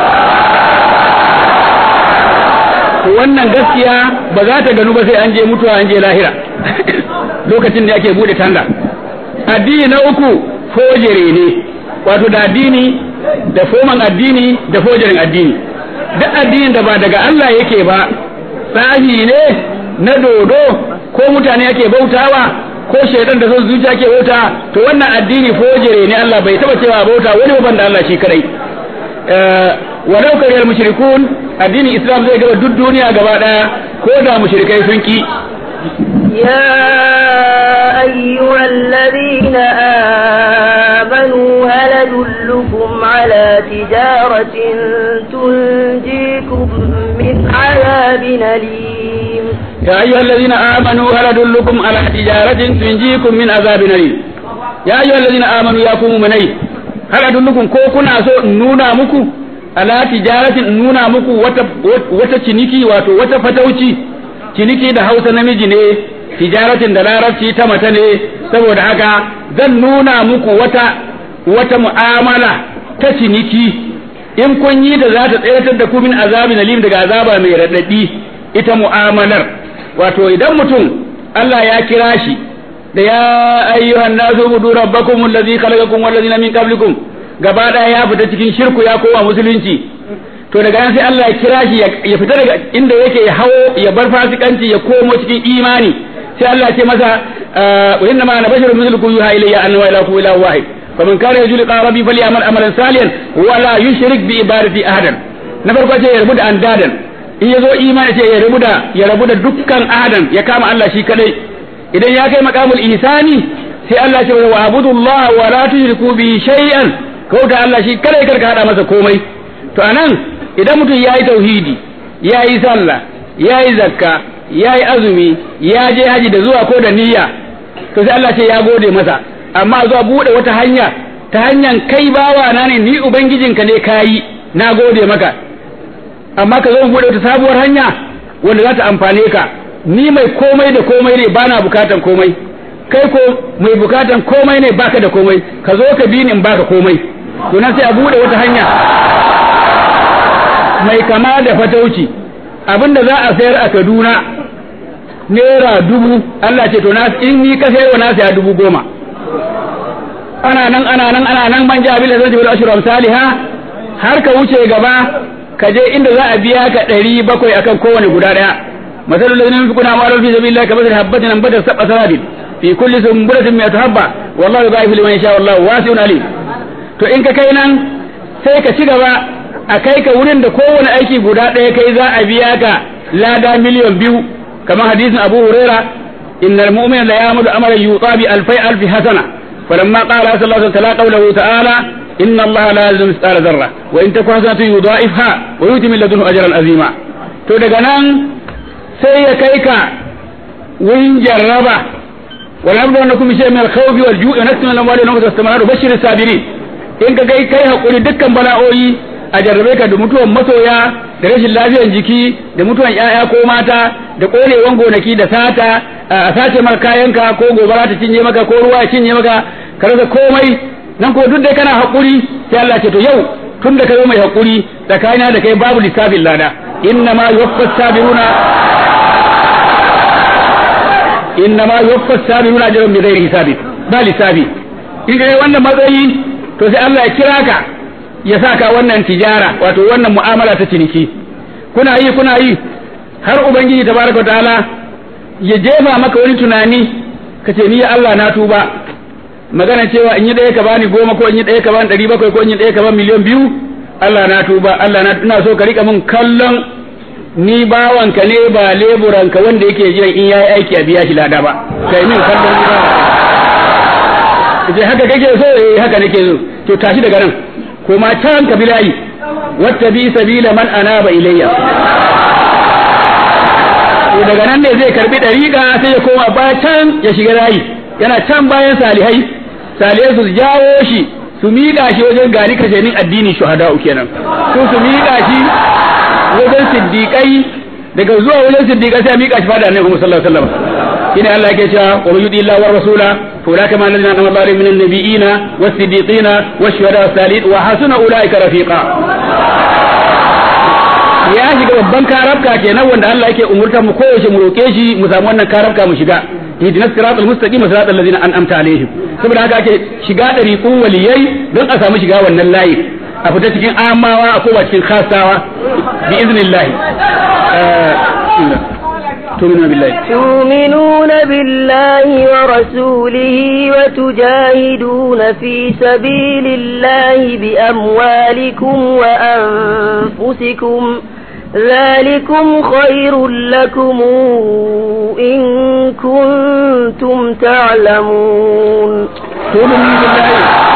wannan gaskiya ba za ta ganu ba sai an je mutuwa an je lahira lokacin da ake bude tanda addini na uku fojere ne wato da addini da foman addini da fojerin addini duk addinin da ba daga Allah yake ba tsahi ne na dodo ko mutane yake bautawa ko shaidan da son zuciya ke bauta to wannan addini fojere ne Allah bai taba cewa bauta wani ban da Allah shi kadai walau kariyar mushrikun addinin islam zai gaba duk duniya gaba daya ko da mushrikai sun ki يا أيها الذين آمنوا هل أدلكم على تجارة تنجيكم من عذاب أليم يا أيها الذين آمنوا هل أدلكم على تجارة تنجيكم من عذاب أليم يا أيها الذين آمنوا يا قوم مني هل أدلكم كوكنا سو نونا مكو على تجارة نونا مكو wata ciniki wato wata fatauci ciniki da hausa namiji ne tijaratin da larabci ta mata ne saboda haka zan nuna muku wata wata mu'amala ta ciniki in kun yi da za ta tseratar da ku min azabin alim daga azaba mai raɗaɗi ita mu'amalar wato idan mutum Allah ya kira shi da ya ayyuhan nasu budu rabbakum allazi khalaqakum wal ladina min qablikum gaba daya ya fita cikin shirku ya koma musulunci to daga nan sai Allah ya kira shi ya fita daga inda yake ya hawo ya bar fasikanci ya komo cikin imani sai Allah ya ce masa wa inna ma ana basharun mithlukum yuha ilayya anna wa ilahukum ilahu wahid faman kana yarju liqa rabbi falyamal amalan salihan wa la yushrik bi ibadati ahadan na farko ce ya rabu da andadan in ya zo imani ce ya rabu da ya rabu da dukkan ahadan ya kama Allah shi kadai idan ya kai maqamul ihsani sai Allah ce wa abudullah wa la tushriku bi shay'an kauta Allah shi kadai karka hada masa komai to anan idan mutum ya yi tauhidi ya yi sallah ya yi zakka ya yi azumi ya je haji da zuwa ko da niyya to sai Allah ce ya gode masa amma zuwa bude wata hanya ta hanyar kai bawa na ne ni ubangijinka ne kayi na gode maka amma ka zo mu bude wata sabuwar hanya wanda za ta amfane ka ni mai komai da komai ne bana bukatan komai kai ko mai bukatan komai ne baka da komai ka zo ka bi ni in baka komai to nan sai a bude wata hanya mai kama da fatauci abinda za a sayar a Kaduna naira dubu Allah ce to na in ni ka sayarwa na saya dubu goma ana nan ana nan ana nan man jabil da zai ashru amsalha har ka wuce gaba ka je inda za a biya ka ɗari bakwai akan kowane guda ɗaya masalul ladina yunfiquna amwalahum fi sabilillahi kamathali habatin anbatat sab'a sanabil fi kulli sunbulatin mi'atu habba wallahu yudha'ifu liman yasha wallahu wasi'un alim to in ka kai nan sai ka ci gaba a kai ka wurin da kowane aiki guda ɗaya kai za a biya ka lada miliyan biyu kamar hadisin Abu Huraira innal mu'mina la ya'malu amalan yuta bi alfai alfi hasana falamma qala sallallahu alaihi wasallam qawluhu ta'ala inna allaha la yuzlimu mithqala dharra wa in takun hasanatun yudha'ifha wa yu'ti min ladunhu ajran azima to daga nan sai ya kai ka wurin jarraba wal abdu annakum shay'un min al-khawfi wal ju'i wa naqsin min al-amwali wa naqsin min bashir as-sabirin in ka kai kai hakuri dukkan bala'o'i a jarrabe ka da mutuwan masoya da rashin lafiyar jiki da mutuwan ƴaƴa ko mata da korewan gonaki da sata a sace maka kayanka ko gobara ta cinye maka ko ruwa ya cinye maka ka rasa komai nan ko duk dai kana hakuri sai Allah ce to yau tun da kai mai hakuri tsakanina da kai babu lissafin lada inna ma yuwaffas sabiruna inna ma yuwaffas sabiruna ajrun bi ghairi hisabi ba lissafi in kai wannan matsayi to sai Allah ya kira ka ya saka wannan tijara wato wannan mu'amala ta ciniki kuna yi kuna yi har ubangiji tabaraka ta'ala ya jefa maka wani tunani kace ni ya Allah na tuba magana cewa in yi ɗaya ka bani goma ko in yi ɗaya ka bani ɗari bakwai ko in yi ɗaya ka bani miliyan biyu Allah na tuba Allah na ina so ka rika min kallon ni bawanka ne ba leburanka wanda yake jiran in yayi aiki a biya shi lada ba kai min kallon ni ba haka kake so eh haka nake so to tashi daga nan kuma can ka bilayi wata bi sabila man anaba ilayya to daga nan ne zai karbi dariƙa sai ya koma ba can ya shiga layi yana can bayan salihai salihai su jawo shi su miƙa shi wajen gari kashenin addini shuhada'u kenan su su miƙa shi wajen siddiƙai daga zuwa wajen siddiƙai sai miƙa shi fada annabi sallallahu alaihi wasallam shine Allah yake cewa wa man yudi Allah wa rasula fa ulaka ma alladhina anama Allahu min an-nabiyina was-siddiqina wash-shuhada was-salihin wa hasuna ulaika rafiqa ya shiga babban karabka kenan wanda Allah yake umurtar mu koyaushe mu roke shi mu samu wannan karabka mu shiga ihdinas siratal mustaqim siratal ladzina an'amta alaihim saboda haka ake shiga dariqun waliyai don a samu shiga wannan layi a fita cikin amawa a koma cikin khasawa bi iznillah تؤمنون بالله تؤمنون بالله ورسوله وتجاهدون في سبيل الله بأموالكم وأنفسكم ذلكم خير لكم إن كنتم تعلمون تؤمنون بالله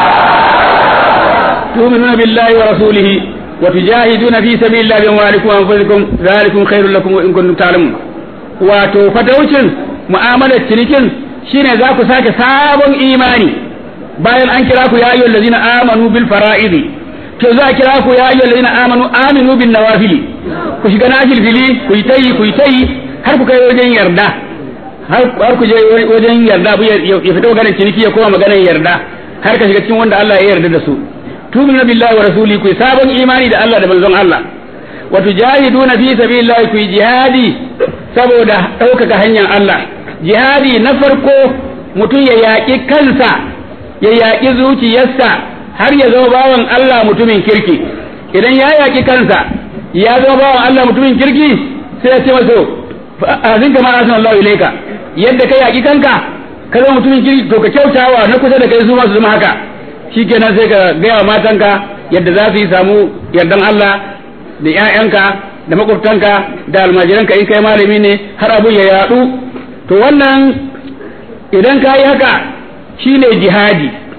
تؤمنون بالله ورسوله وتجاهدون في سبيل الله بأموالكم وأنفسكم ذلكم خير لكم وإن كنتم تعلمون wato fataucin mu'amalar cinikin shine za ku sake sabon imani bayan an kira ku ya ayyuhal ladina amanu bil fara'idi to za a kira ku ya ayyuhal ladina amanu aminu bin nawafili ku shiga nafil fili ku yi tayi ku yi tayi har ku kai wajen yarda har ku je wajen yarda ya fita maganar ciniki ya koma maganar yarda har ka shiga cikin wanda Allah ya yarda da su tu'minu billahi wa rasuli ku sabon imani da Allah da manzon Allah wa tujahiduna fi sabilillahi ku jihadi saboda ɗaukaka hanyar Allah jihadi na farko mutum ya yaƙi kansa ya yaƙi zuciyarsa har ya zama bawan Allah mutumin kirki idan ya yaƙi kansa ya zama bawan Allah mutumin kirki sai ya ce masa azin kama asan Allah ilaika yadda ka yaƙi kanka ka zama mutumin kirki to ka kyautawa na kusa da kai su ma su zama haka shikenan sai ka gaya wa matanka yadda za su yi samu yardan Allah da ƴaƴanka da makwabtanka da almajiranka in kai malami ne har abu ya yadu to wannan idan ka yi haka shine jihadi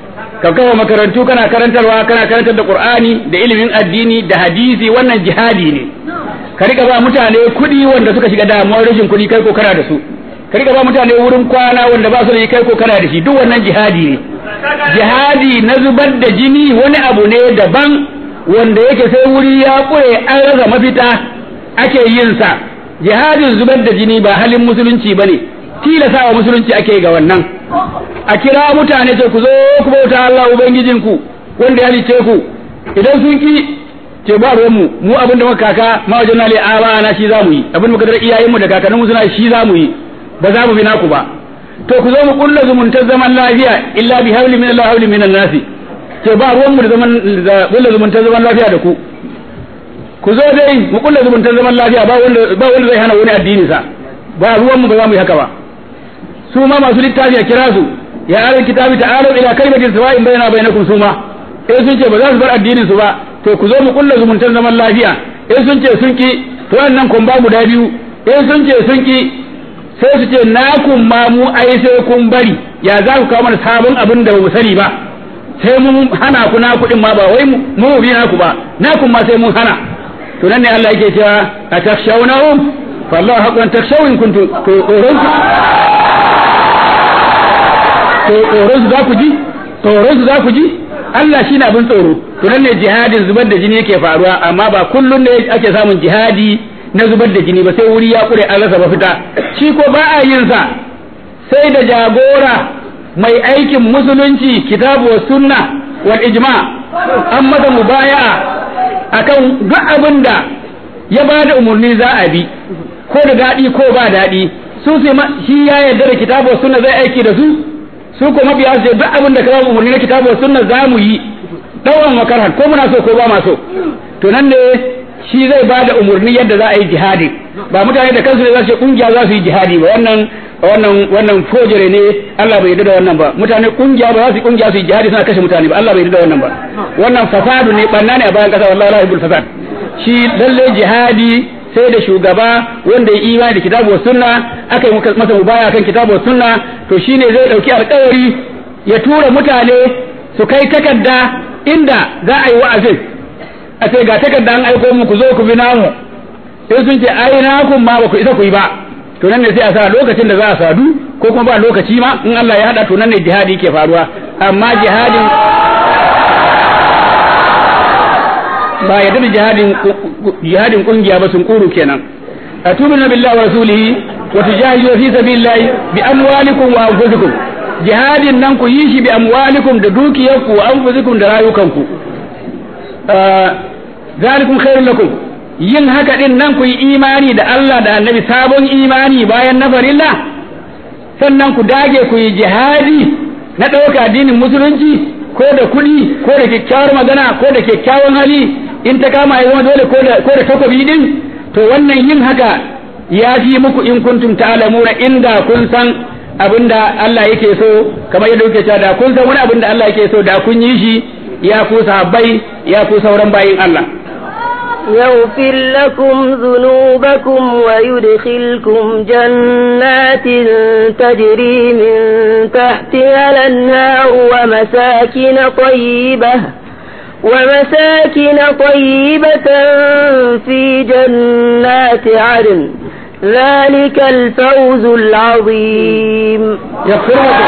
ka kawo makarantu kana karantarwa kana karantar da qur'ani da ilimin addini da hadisi wannan jihadi ne ka rika ba mutane kuɗi wanda suka shiga damuwar rashin kuɗi kai ko kana da su ka rika ba mutane wurin kwana wanda ba su da kai ko kana da shi duk wannan jihadi ne jihadi na zubar da jini wani abu ne daban wanda yake sai wuri ya kure an rasa mafita ake yin sa jihadin zubar da jini ba halin musulunci bane tilasa wa musulunci ake ga wannan a kira mutane ce ku zo ku bauta Allah ubangijinku wanda ya halice ku idan sun ki ce ba ruwan mu mu abin da muka kaka ma wajen nale aba na shi zamu yi abin da muka dar iyayen mu da kakannin mu suna shi zamu yi ba za mu bi naku ba to ku zo mu kulla zumuntar zaman lafiya illa bi hawli min Allah hawli min nasi ce ba ruwan mu da zaman da kulla zumuntar zaman lafiya da ku ku zo dai mu kulla zumuntar zaman lafiya ba wanda ba wanda zai hana wani addini sa ba ruwan mu ba za mu yi haka ba su ma masu littafi a kira su ya ahlul kitabi ta'alu ila kalimatin sawa'in bainana bainakum su ma eh sun ce ba za su bar addinin su ba to ku zo mu kulla zumuntar zaman lafiya eh sun ce sun ki to wannan kun ba guda biyu eh sun ce sun ki sai su ce nakun ma mu ai sai kun bari ya za ku kawo mana sabon abin da ba mu sani ba sai mun hana ku na kuɗin ma ba wai mu mu bi naku ba nakun ma sai mun hana to nan ne Allah yake cewa atakshawnahum fallahu haqqan takshawin kuntum to tsoron to tsoron su za ku ji tsoron su za ku ji Allah shi na abin tsoro to nan ne jihadin zubar da jini yake faruwa amma ba kullun ne ake samun jihadi na zubar da jini ba sai wuri ya kure an rasa mafita shi ko ba a yin sa sai da jagora mai aikin musulunci kitabu wa sunna wal ijma an masa mubaya'a akan duk abin da ya ba da umarni za a bi ko da daɗi ko ba daɗi su shi ya yarda da kitabu wa sunna zai aiki da su su ko mabiya su duk abin da ka ba umarni na kitabu wa sunna za mu yi dawan makarhan ko muna so ko ba ma so to nan ne shi zai ba da umarni yadda za a yi jihadi ba mutane da kansu ne za su ce kungiya za su yi jihadi ba wannan wannan wannan fojere ne Allah bai yarda da wannan ba mutane kungiya ba za su yi kungiya su yi jihadi suna kashe mutane ba Allah bai yarda da wannan ba wannan fasadu ne banna ne a bayan kasa wallahi la yuhibbul fasad shi lalle jihadi sai da shugaba wanda ya imani da kitabu wa sunna aka yi masa mubaya kan kitabu wa sunna to shine zai dauki alƙawari ya tura mutane su kai takarda inda za a yi wa'azin a ce ga takarda an aiko muku zo ku bi namu sai sun ce ai na kun ma ba ku isa ku yi ba to nan ne sai a sa lokacin da za a sadu ko kuma ba lokaci ma in Allah ya hada to nan ne jihadi ke faruwa amma jihadin ba yadda da jihadin jihadin kungiya ba sun kuru kenan atubuna billahi wa rasulihi wa tujahidu fi sabilillahi bi amwalikum wa anfusikum jihadin nan ku yi shi bi amwalikum da dukiyarku wa anfusikum da rayukanku zalikum khairul lakum yin haka din nan ku yi imani da Allah da annabi sabon imani bayan na farilla sannan ku dage ku yi jihadi na ɗauka addinin musulunci ko da kuɗi ko da kyakkyawar magana ko da kyakkyawan hali in ta kama ya zama dole ko da takobi din to wannan yin haka ya fi muku in kuntum ta'lamuna inda kun san abinda Allah yake so kamar yadda kuke cewa da kun san wani abin da Allah yake so da kun yi shi ya ku sahabbai ya ku sauran bayin Allah يغفر لكم ذنوبكم ويدخلكم جنات تجري من تحتها الأنهار ومساكن طيبة ومساكن طيبة في جنات عدن ذلك الفوز العظيم يغفر لكم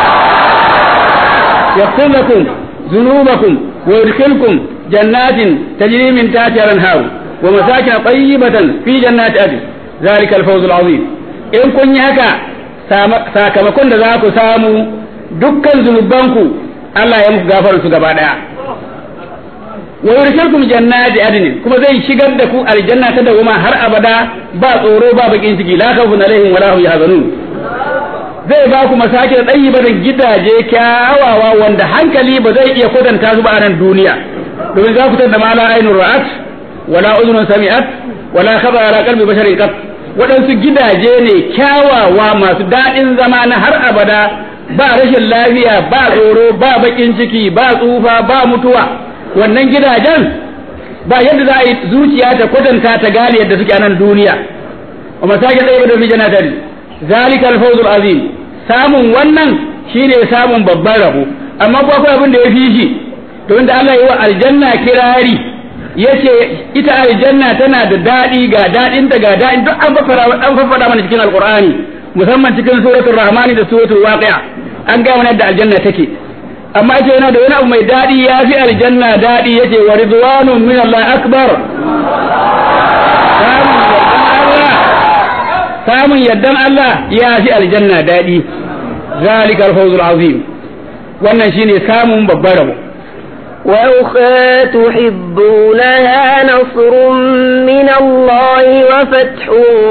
يغفر لكم ذنوبكم ويدخلكم جنات تجري من تحتها الانهار ومساكن طيبة في جنات عدن ذلك الفوز العظيم in kun yi haka sakamakon da za ku samu dukkan zunubanku Allah ya muku gafarar su gaba daya wa yurshilkum jannati adnin kuma zai shigar da ku aljanna ta dawuma har abada ba tsoro ba bakin ciki la khawfun alaihim wala hum yahzanun zai ba ku masakin da gidaje kyawawa wanda hankali ba zai iya kwatanta su ba a nan duniya domin za ku tada ma la ainun ra'at wala udhunun sami'at wala khaba ala qalbi basharin qat waɗansu gidaje ne kyawawa masu daɗin zama na har abada ba rashin lafiya ba tsoro ba bakin ciki ba tsufa ba mutuwa wannan gidajen ba yadda za a yi zuciya ta kwatanta ta gane yadda suke a nan duniya wa masakin ɗaya da fi janatari zalika alfawzul azim samun wannan shine samun babban rabo amma ko akwai abin da ya fi shi to inda Allah yi wa aljanna kirari yace ita aljanna tana da daɗi ga daɗin ta ga daɗin duk an faffara an faffara mana cikin alqur'ani musamman cikin suratul rahmani da suratul waqi'a an ga mana da aljanna take amma yace yana da wani abu mai daɗi ya fi aljanna daɗi yace wa ridwanun min Allah akbar samun yardan Allah ya fi aljanna daɗi zalikal fawzul azim wannan shine samun babbar rabo وأخرى تحبونها نصر من الله وفتح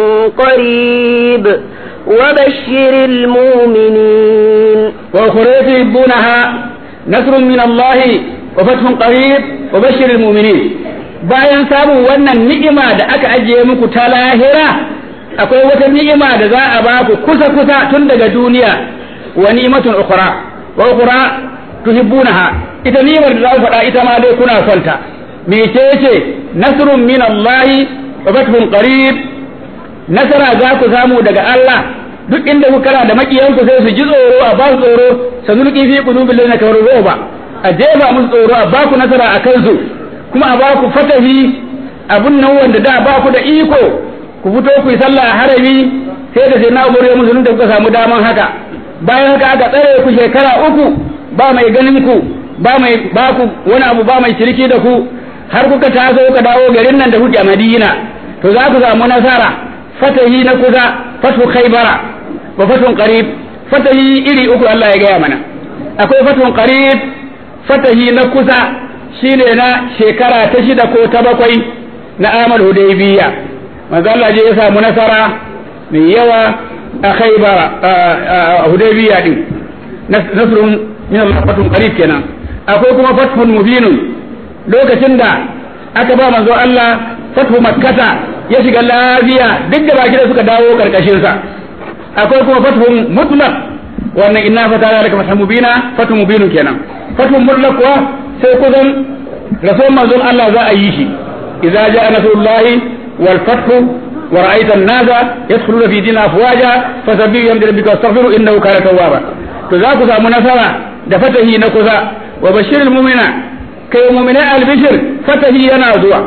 قريب وبشر المؤمنين وأخرى تحبونها نصر من الله وفتح قريب وبشر المؤمنين bayan samun wannan ni'ima da aka ajiye muku ta lahira akwai wata ni'ima da za a baku kusa kusa tun daga duniya wa ni'matun ukhra wa ukhra tuhibbunaha ita ni'imar da za ku faɗa ita ma dai kuna son ta mecece nasrun min Allah wa fathun qarib nasara za ku samu daga Allah duk inda ku kana da makiyanku sai su ji tsoro a ba su tsoro sanulqi fi qulubil ladina kafaru ba a jefa musu tsoro a ba ku nasara a kansu kuma a ba ku fatahi abun nan wanda da ba ku da iko ku fito ku yi sallah a harami sai da sai na umar musulun da kuka samu daman haka bayan haka aka tsare ku shekara uku ba mai ganin ku ba mai ba ku wani abu ba mai shirki da ku har kuka taso kuka dawo garin nan da kuke a Madina to za ku samu nasara fatahi na kusa fatu khaybara wa fatun qarib fatahi iri uku Allah ya gaya mana akwai fatun qarib fatahi na kusa shine na shekara ta shida ko ta bakwai na amal hudaybiya manzo Allah je ya samu nasara mai yawa a khaybara a hudaybiya din nasrun min Allah fatun qarib kenan akwai kuma fathun mubinun lokacin da aka ba manzo Allah fathu makkata ya shiga lafiya duk da baki da suka dawo karkashin sa akwai kuma fathun mutlaq wannan inna fatana laka fathu mubina fathu mubinun kenan fathun mutlaq kuwa sai kusan rasul manzon Allah za a yi shi idza jaa nasrullahi wal fathu ورأيت الناس يدخلون في دين أفواجا فسبحوا بحمد ربك واستغفروا إنه كان توابا تذاك سامو نصرا دفته نكذا وبشر المؤمنين كي مؤمناء البشر فته ينازوا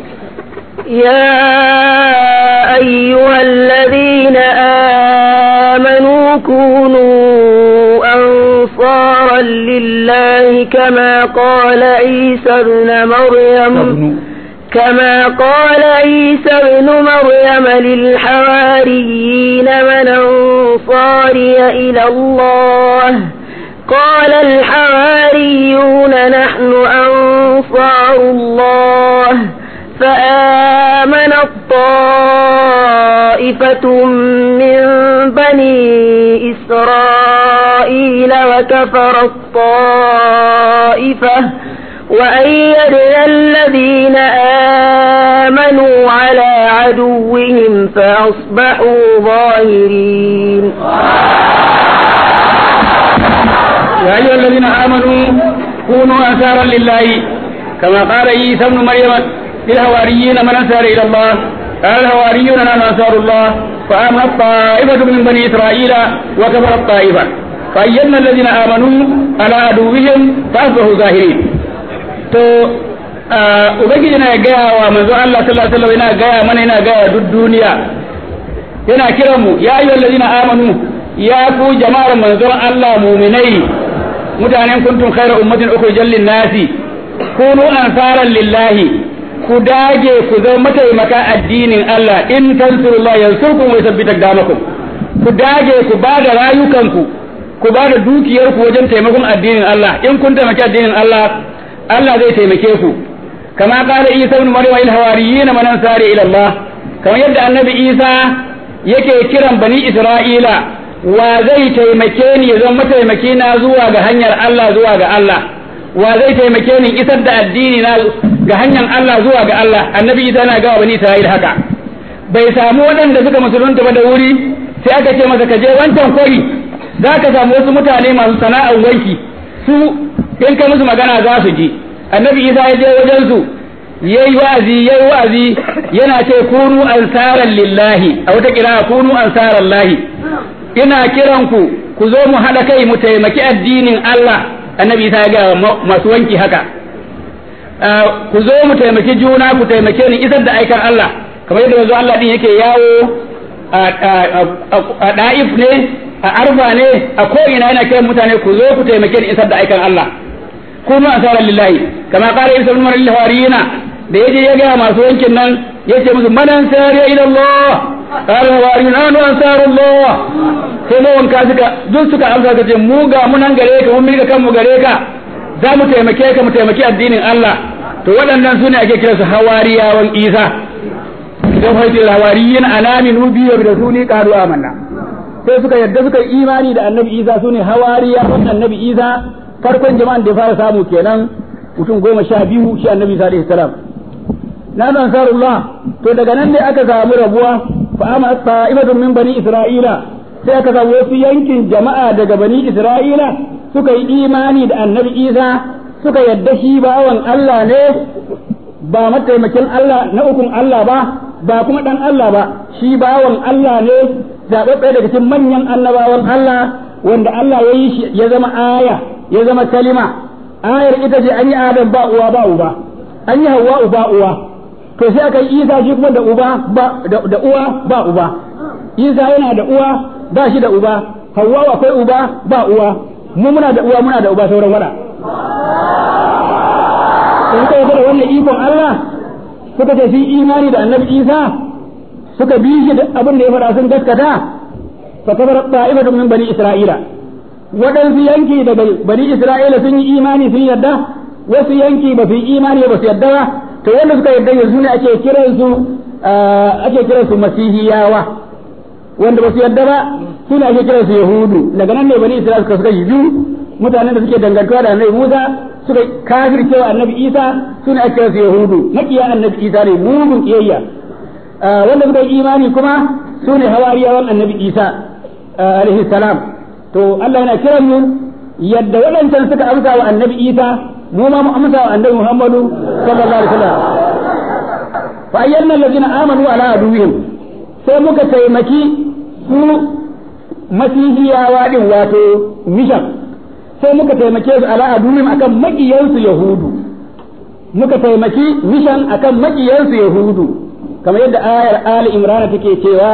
يا أيها الذين آمنوا كونوا أنصارا لله كما قال عيسى ابن مريم كما قال عيسى ابن مريم للحواريين من أنصاري إلى الله قال الحواريون نحن أنصار الله فآمنت طائفة من بني إسرائيل وكفرت طائفة وأيدنا الذين آمنوا على عدوهم فأصبحوا ظاهرين يا أيها الذين آمنوا كونوا أنصارا لله كما قال عيسى ابن مريم للهواريين من أنصار إلى الله قال الهواريون نحن أنصار الله فآمنت طائفة من بني إسرائيل وكفرت طائفة فأيدنا الذين آمنوا على عدوهم فأصبحوا ظاهرين to ubangiji na gaya wa manzo Allah sallallahu alaihi wasallam yana gaya mana yana gaya duk duniya yana kiran mu ya ayyuhal ladina amanu ya ku jama'ar manzon Allah mu'minai mutanen kuntum khayra ummatin ukhrijal lin nasi kunu ansaran lillahi ku dage ku zama mataimaka addinin Allah in tansurullah yansurkum wa yuthabbit aqdamakum ku dage ku bada rayukanku ku bada dukiyarku wajen taimakon addinin Allah in kun taimaki addinin Allah Allah zai taimake ku kama kala Isa ibn Maryam il hawariyin man ansari ila Allah kamar yadda annabi Isa yake kiran bani Isra'ila wa zai taimake ni ya zama mataimaki na zuwa ga hanyar Allah zuwa ga Allah wa zai taimake ni isar da addini na ga hanyar Allah zuwa ga Allah annabi Isa na gawa bani Isra'ila haka bai samu waɗanda suka musulunta ba da wuri sai aka ce masa ka je wancan kwari za ka samu wasu mutane masu sana'ar wanki su in kai musu magana za su ji annabi isa ya je wajen su yayi wa'azi yayi wa'azi yana ce kunu ansaran lillahi a wata kira kunu ansaran lahi ina kiran ku ku zo mu haɗa kai mu taimaki addinin Allah annabi isa ya ga masu wanki haka ku zo mu taimaki juna ku taimake ni isar da aikan Allah kamar yadda yanzu Allah din yake yawo a da'if ne a arfa ne a ko ina yana kiran mutane ku zo ku taimake ni isar da aikan Allah kunu asaran lillahi kama qala isa ibn maryam hawariyina da yaje ya ga masu wankin nan yace musu manan sariya ila Allah qala hawariyun anu ansarullah sai mu wanka suka duk suka amsa kace mu ga mu nan gare ka mun mika kanmu gare ka za mu taimake ka mu taimaki addinin Allah to waɗannan sune ake kira su hawariyawan Isa idan haitul hawariyin anaminu bi wa rasuli qalu amanna sai suka yadda suka yi imani da annabi Isa sune hawariyawan annabi Isa farkon jama'an da ya fara samu kenan mutum goma sha biyu shi annabi Isa alaihi salam na ansarullah to daga nan ne aka samu rabuwa fa amma ta'ibatun min bani isra'ila sai aka samu wasu yankin jama'a daga bani isra'ila suka yi imani da annabi isa suka yadda shi bawan Allah ne ba mataimakin Allah na ukun Allah ba ba kuma dan Allah ba shi bawan Allah ne zaɓaɓɓe daga cikin manyan annabawan Allah wanda Allah ya yi shi ya zama aya ya zama kalima ayar ita ce an yi adam ba uwa ba uba an yi hawa uba uwa to sai aka yi isa shi kuma da uba ba da uwa ba uba isa yana da uwa ba shi da uba hawa akwai uba ba uwa mu muna da uwa muna da uba sauran wada in kai da wannan ikon Allah suka ce sun imani da annabi isa suka bi shi da abin da ya faɗa sun gaskata fa kabar ta'ifatun min bani isra'ila waɗansu yanki daga bani isra'ila sun yi imani sun yadda wasu yanki ba su yi imani ba su yadda ba to wanda suka yadda yanzu ne ake kiransu ake kiransu masihiyawa wanda ba su yadda ba su ne ake kiransu yahudu daga nan ne bani isra'ila suka suka yi biyu mutanen da suke dangantuwa da annabi musa suka kafircewa annabi isa su ne ake kiransu yahudu makiya annabi isa ne mugun kiyayya wanda suka yi imani kuma su ne hawariyawan annabi isa alaihi salam to Allah yana kiran mu yadda waɗancan suka amsa wa annabi isa mu ma mu amsa wa annabi muhammadu sallallahu alaihi wasallam fa ayyana allazina amanu ala aduwwihim sai muka taimaki su masihiyawa din wato mishan sai muka taimake su ala aduwwihim akan makiyansu yahudu muka taimaki mishan akan makiyansu yahudu kamar yadda ayar ali imran take cewa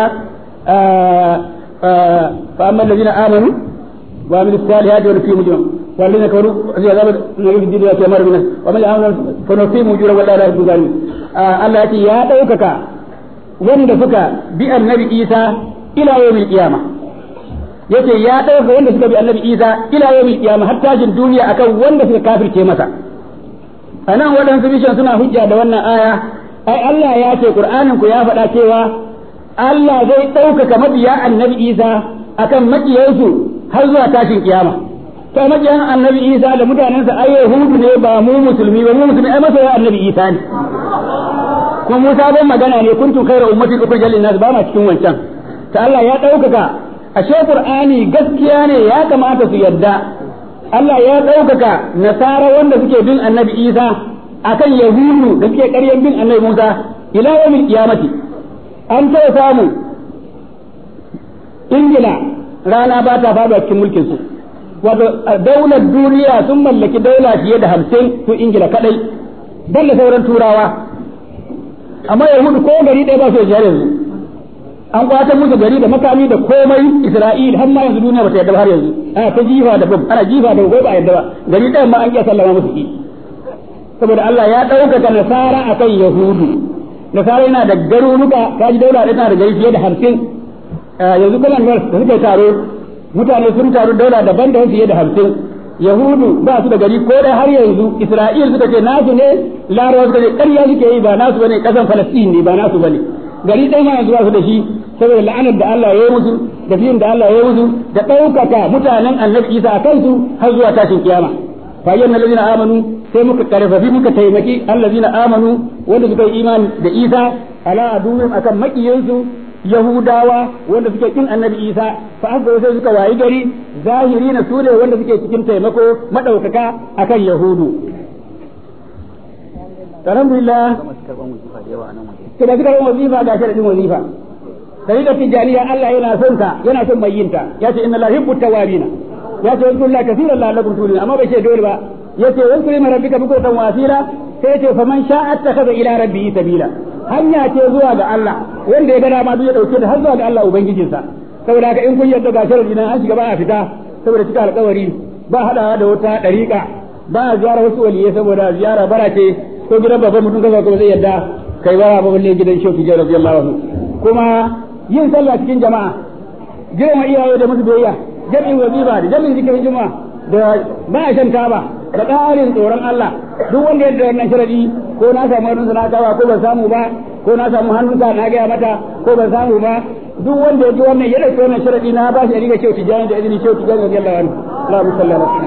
fa amma allazina amanu wa amilus salihati wa fi mujrim والذين كفروا في عذاب النبي في الدنيا كمر من ومن يعمل فنصيب مجرا ولا لا يحب ظالم الله يأتي يا دوكك wanda suka bi annabi Isa ila yawmil qiyama yace ya dauka wanda suka bi annabi Isa ila yawmil qiyama har tashin duniya akan wanda suka kafirce masa anan waɗansu bishan suna hujja da wannan aya ai Allah ya ce Qur'anin ku ya faɗa cewa Allah zai ɗaukaka mabiya annabi Isa akan makiyansu har zuwa tashin kiyama to makiyan annabi Isa da mutanensa ai Yahudu ne ba mu musulmi ba mu musulmi ai masoya annabi Isa ne kuma Musa ban magana ne kuntum khairu ummatin ukhrijat lin-nas ba ma cikin wancan ta Allah ya ɗaukaka ashe Qur'ani gaskiya ne ya kamata su yadda Allah ya ɗaukaka nasara wanda suke bin annabi Isa akan Yahudu da suke ƙaryan bin annabi Musa ila yawmil qiyamati an ta samu Ingila rana ba ta faɗuwa cikin mulkin su wato daular duniya sun mallaki daula fiye da hamsin su Ingila kadai dan da sauran turawa amma Yahudu ko gari ɗaya ba su da yanzu an kwata musu gari da makami da komai Isra'il har ma yanzu duniya ba ta yarda ba har yanzu ana ta jifa da bam ana jifa da gobe ba yarda ba gari ɗayan ma an iya sallama musu ki saboda Allah ya ɗaukaka nasara akan Yahudu nasara yana da garuruka kaji daula ɗaya tana da gari fiye da hamsin yanzu kuma da suka taro mutane sun taru daula daban da fiye da hamsin Yahudu ba su da gari ko dai har yanzu Isra'il suka ce nasu ne Larabawa suka ce ƙarya suke yi ba nasu bane ƙasan Falastin ne ba nasu bane gari ɗaya ma yanzu ba su da shi saboda la'anar da Allah ya yi musu da fiyin da Allah ya yi musu da ɗaukaka mutanen annabi Isa a kansu har zuwa tashin kiyama fa ayyana allazina amanu sai muka karfafi muka taimaki allazina amanu wanda suka yi imani da Isa ala aduwwin akan makiyansu Yahudawa wanda suke kin annabi Isa fa aka sai suka wayi gari zahiri na sune wanda suke cikin taimako madaukaka akan Yahudu alhamdulillah kina kika yin wazifa ga sharadin wazifa dariƙar tijaniya Allah yana son ta yana son mai yin ta ya ce inna la yuhibbu tawabina ya ce wasu Allah kasiran la'allakum tulun amma bai ce dole ba yace wasu ne rabbika bukuratan wasila sai yace faman sha'a attakhadha ila rabbihi sabila hanya ce zuwa ga Allah wanda ya ga dama duk ya dauke ta har zuwa ga Allah ubangijinsa saboda haka in kun yarda ga sharadi nan an shiga ba a fita saboda cika alƙawari ba hadawa da wata dariƙa ba a ziyara wasu waliyai saboda ziyara bara ce ko gidan babban mutum kaza ko zai yadda kai bara ba balle gidan shehu tijjani radiyallahu anhu kuma yin sallah cikin jama'a girma iyaye da musu biyayya jami'in wazifa da jami'in zikirin juma'a da ba a shan taba da ƙarin tsoron Allah duk wanda ya da wannan sharadi ko na samu hannunsa na kawa ko ban samu ba ko na samu hannunsa na gaya mata ko ban samu ba duk wanda ya ji wannan ya dauki wannan sharadi na ba shi a riga shehu tijjani da izini shehu tijjani radiyallahu anhu Allahumma salli ala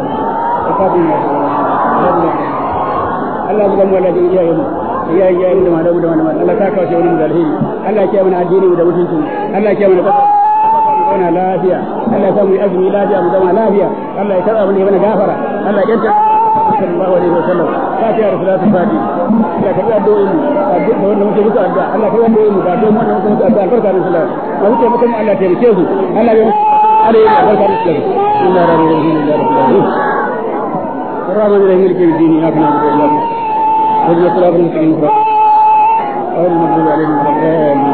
sayyidina Allah mu gamu Allah da iyayen mu iyayen iyayen mu da malamu da malamu Allah ka kawo shi wani da alheri Allah ya mana addini mu da mutunci Allah ya mana kasa zauna lafiya Allah ya samu azumi lafiya mu zama lafiya Allah ya karɓa mu ne mana gafara Allah ya yanta sallallahu alaihi wasallam fatiha da salatu fati ya karɓi addu'o'in mu addu'a da wanda muke musu addu'a Allah ya karɓi addu'o'in mu ba don wanda muke musu addu'a albarka da sallallahu ma muke mutum Allah ya taimake su Allah ya alaihi albarka da sallallahu inna lillahi wa inna ilaihi raji'un الرحمن الرحيم مالك يوم الدين اياك نعبد واياك نستعين اهدنا الصراط المستقيم صراط غير المغضوب عليهم ولا الضالين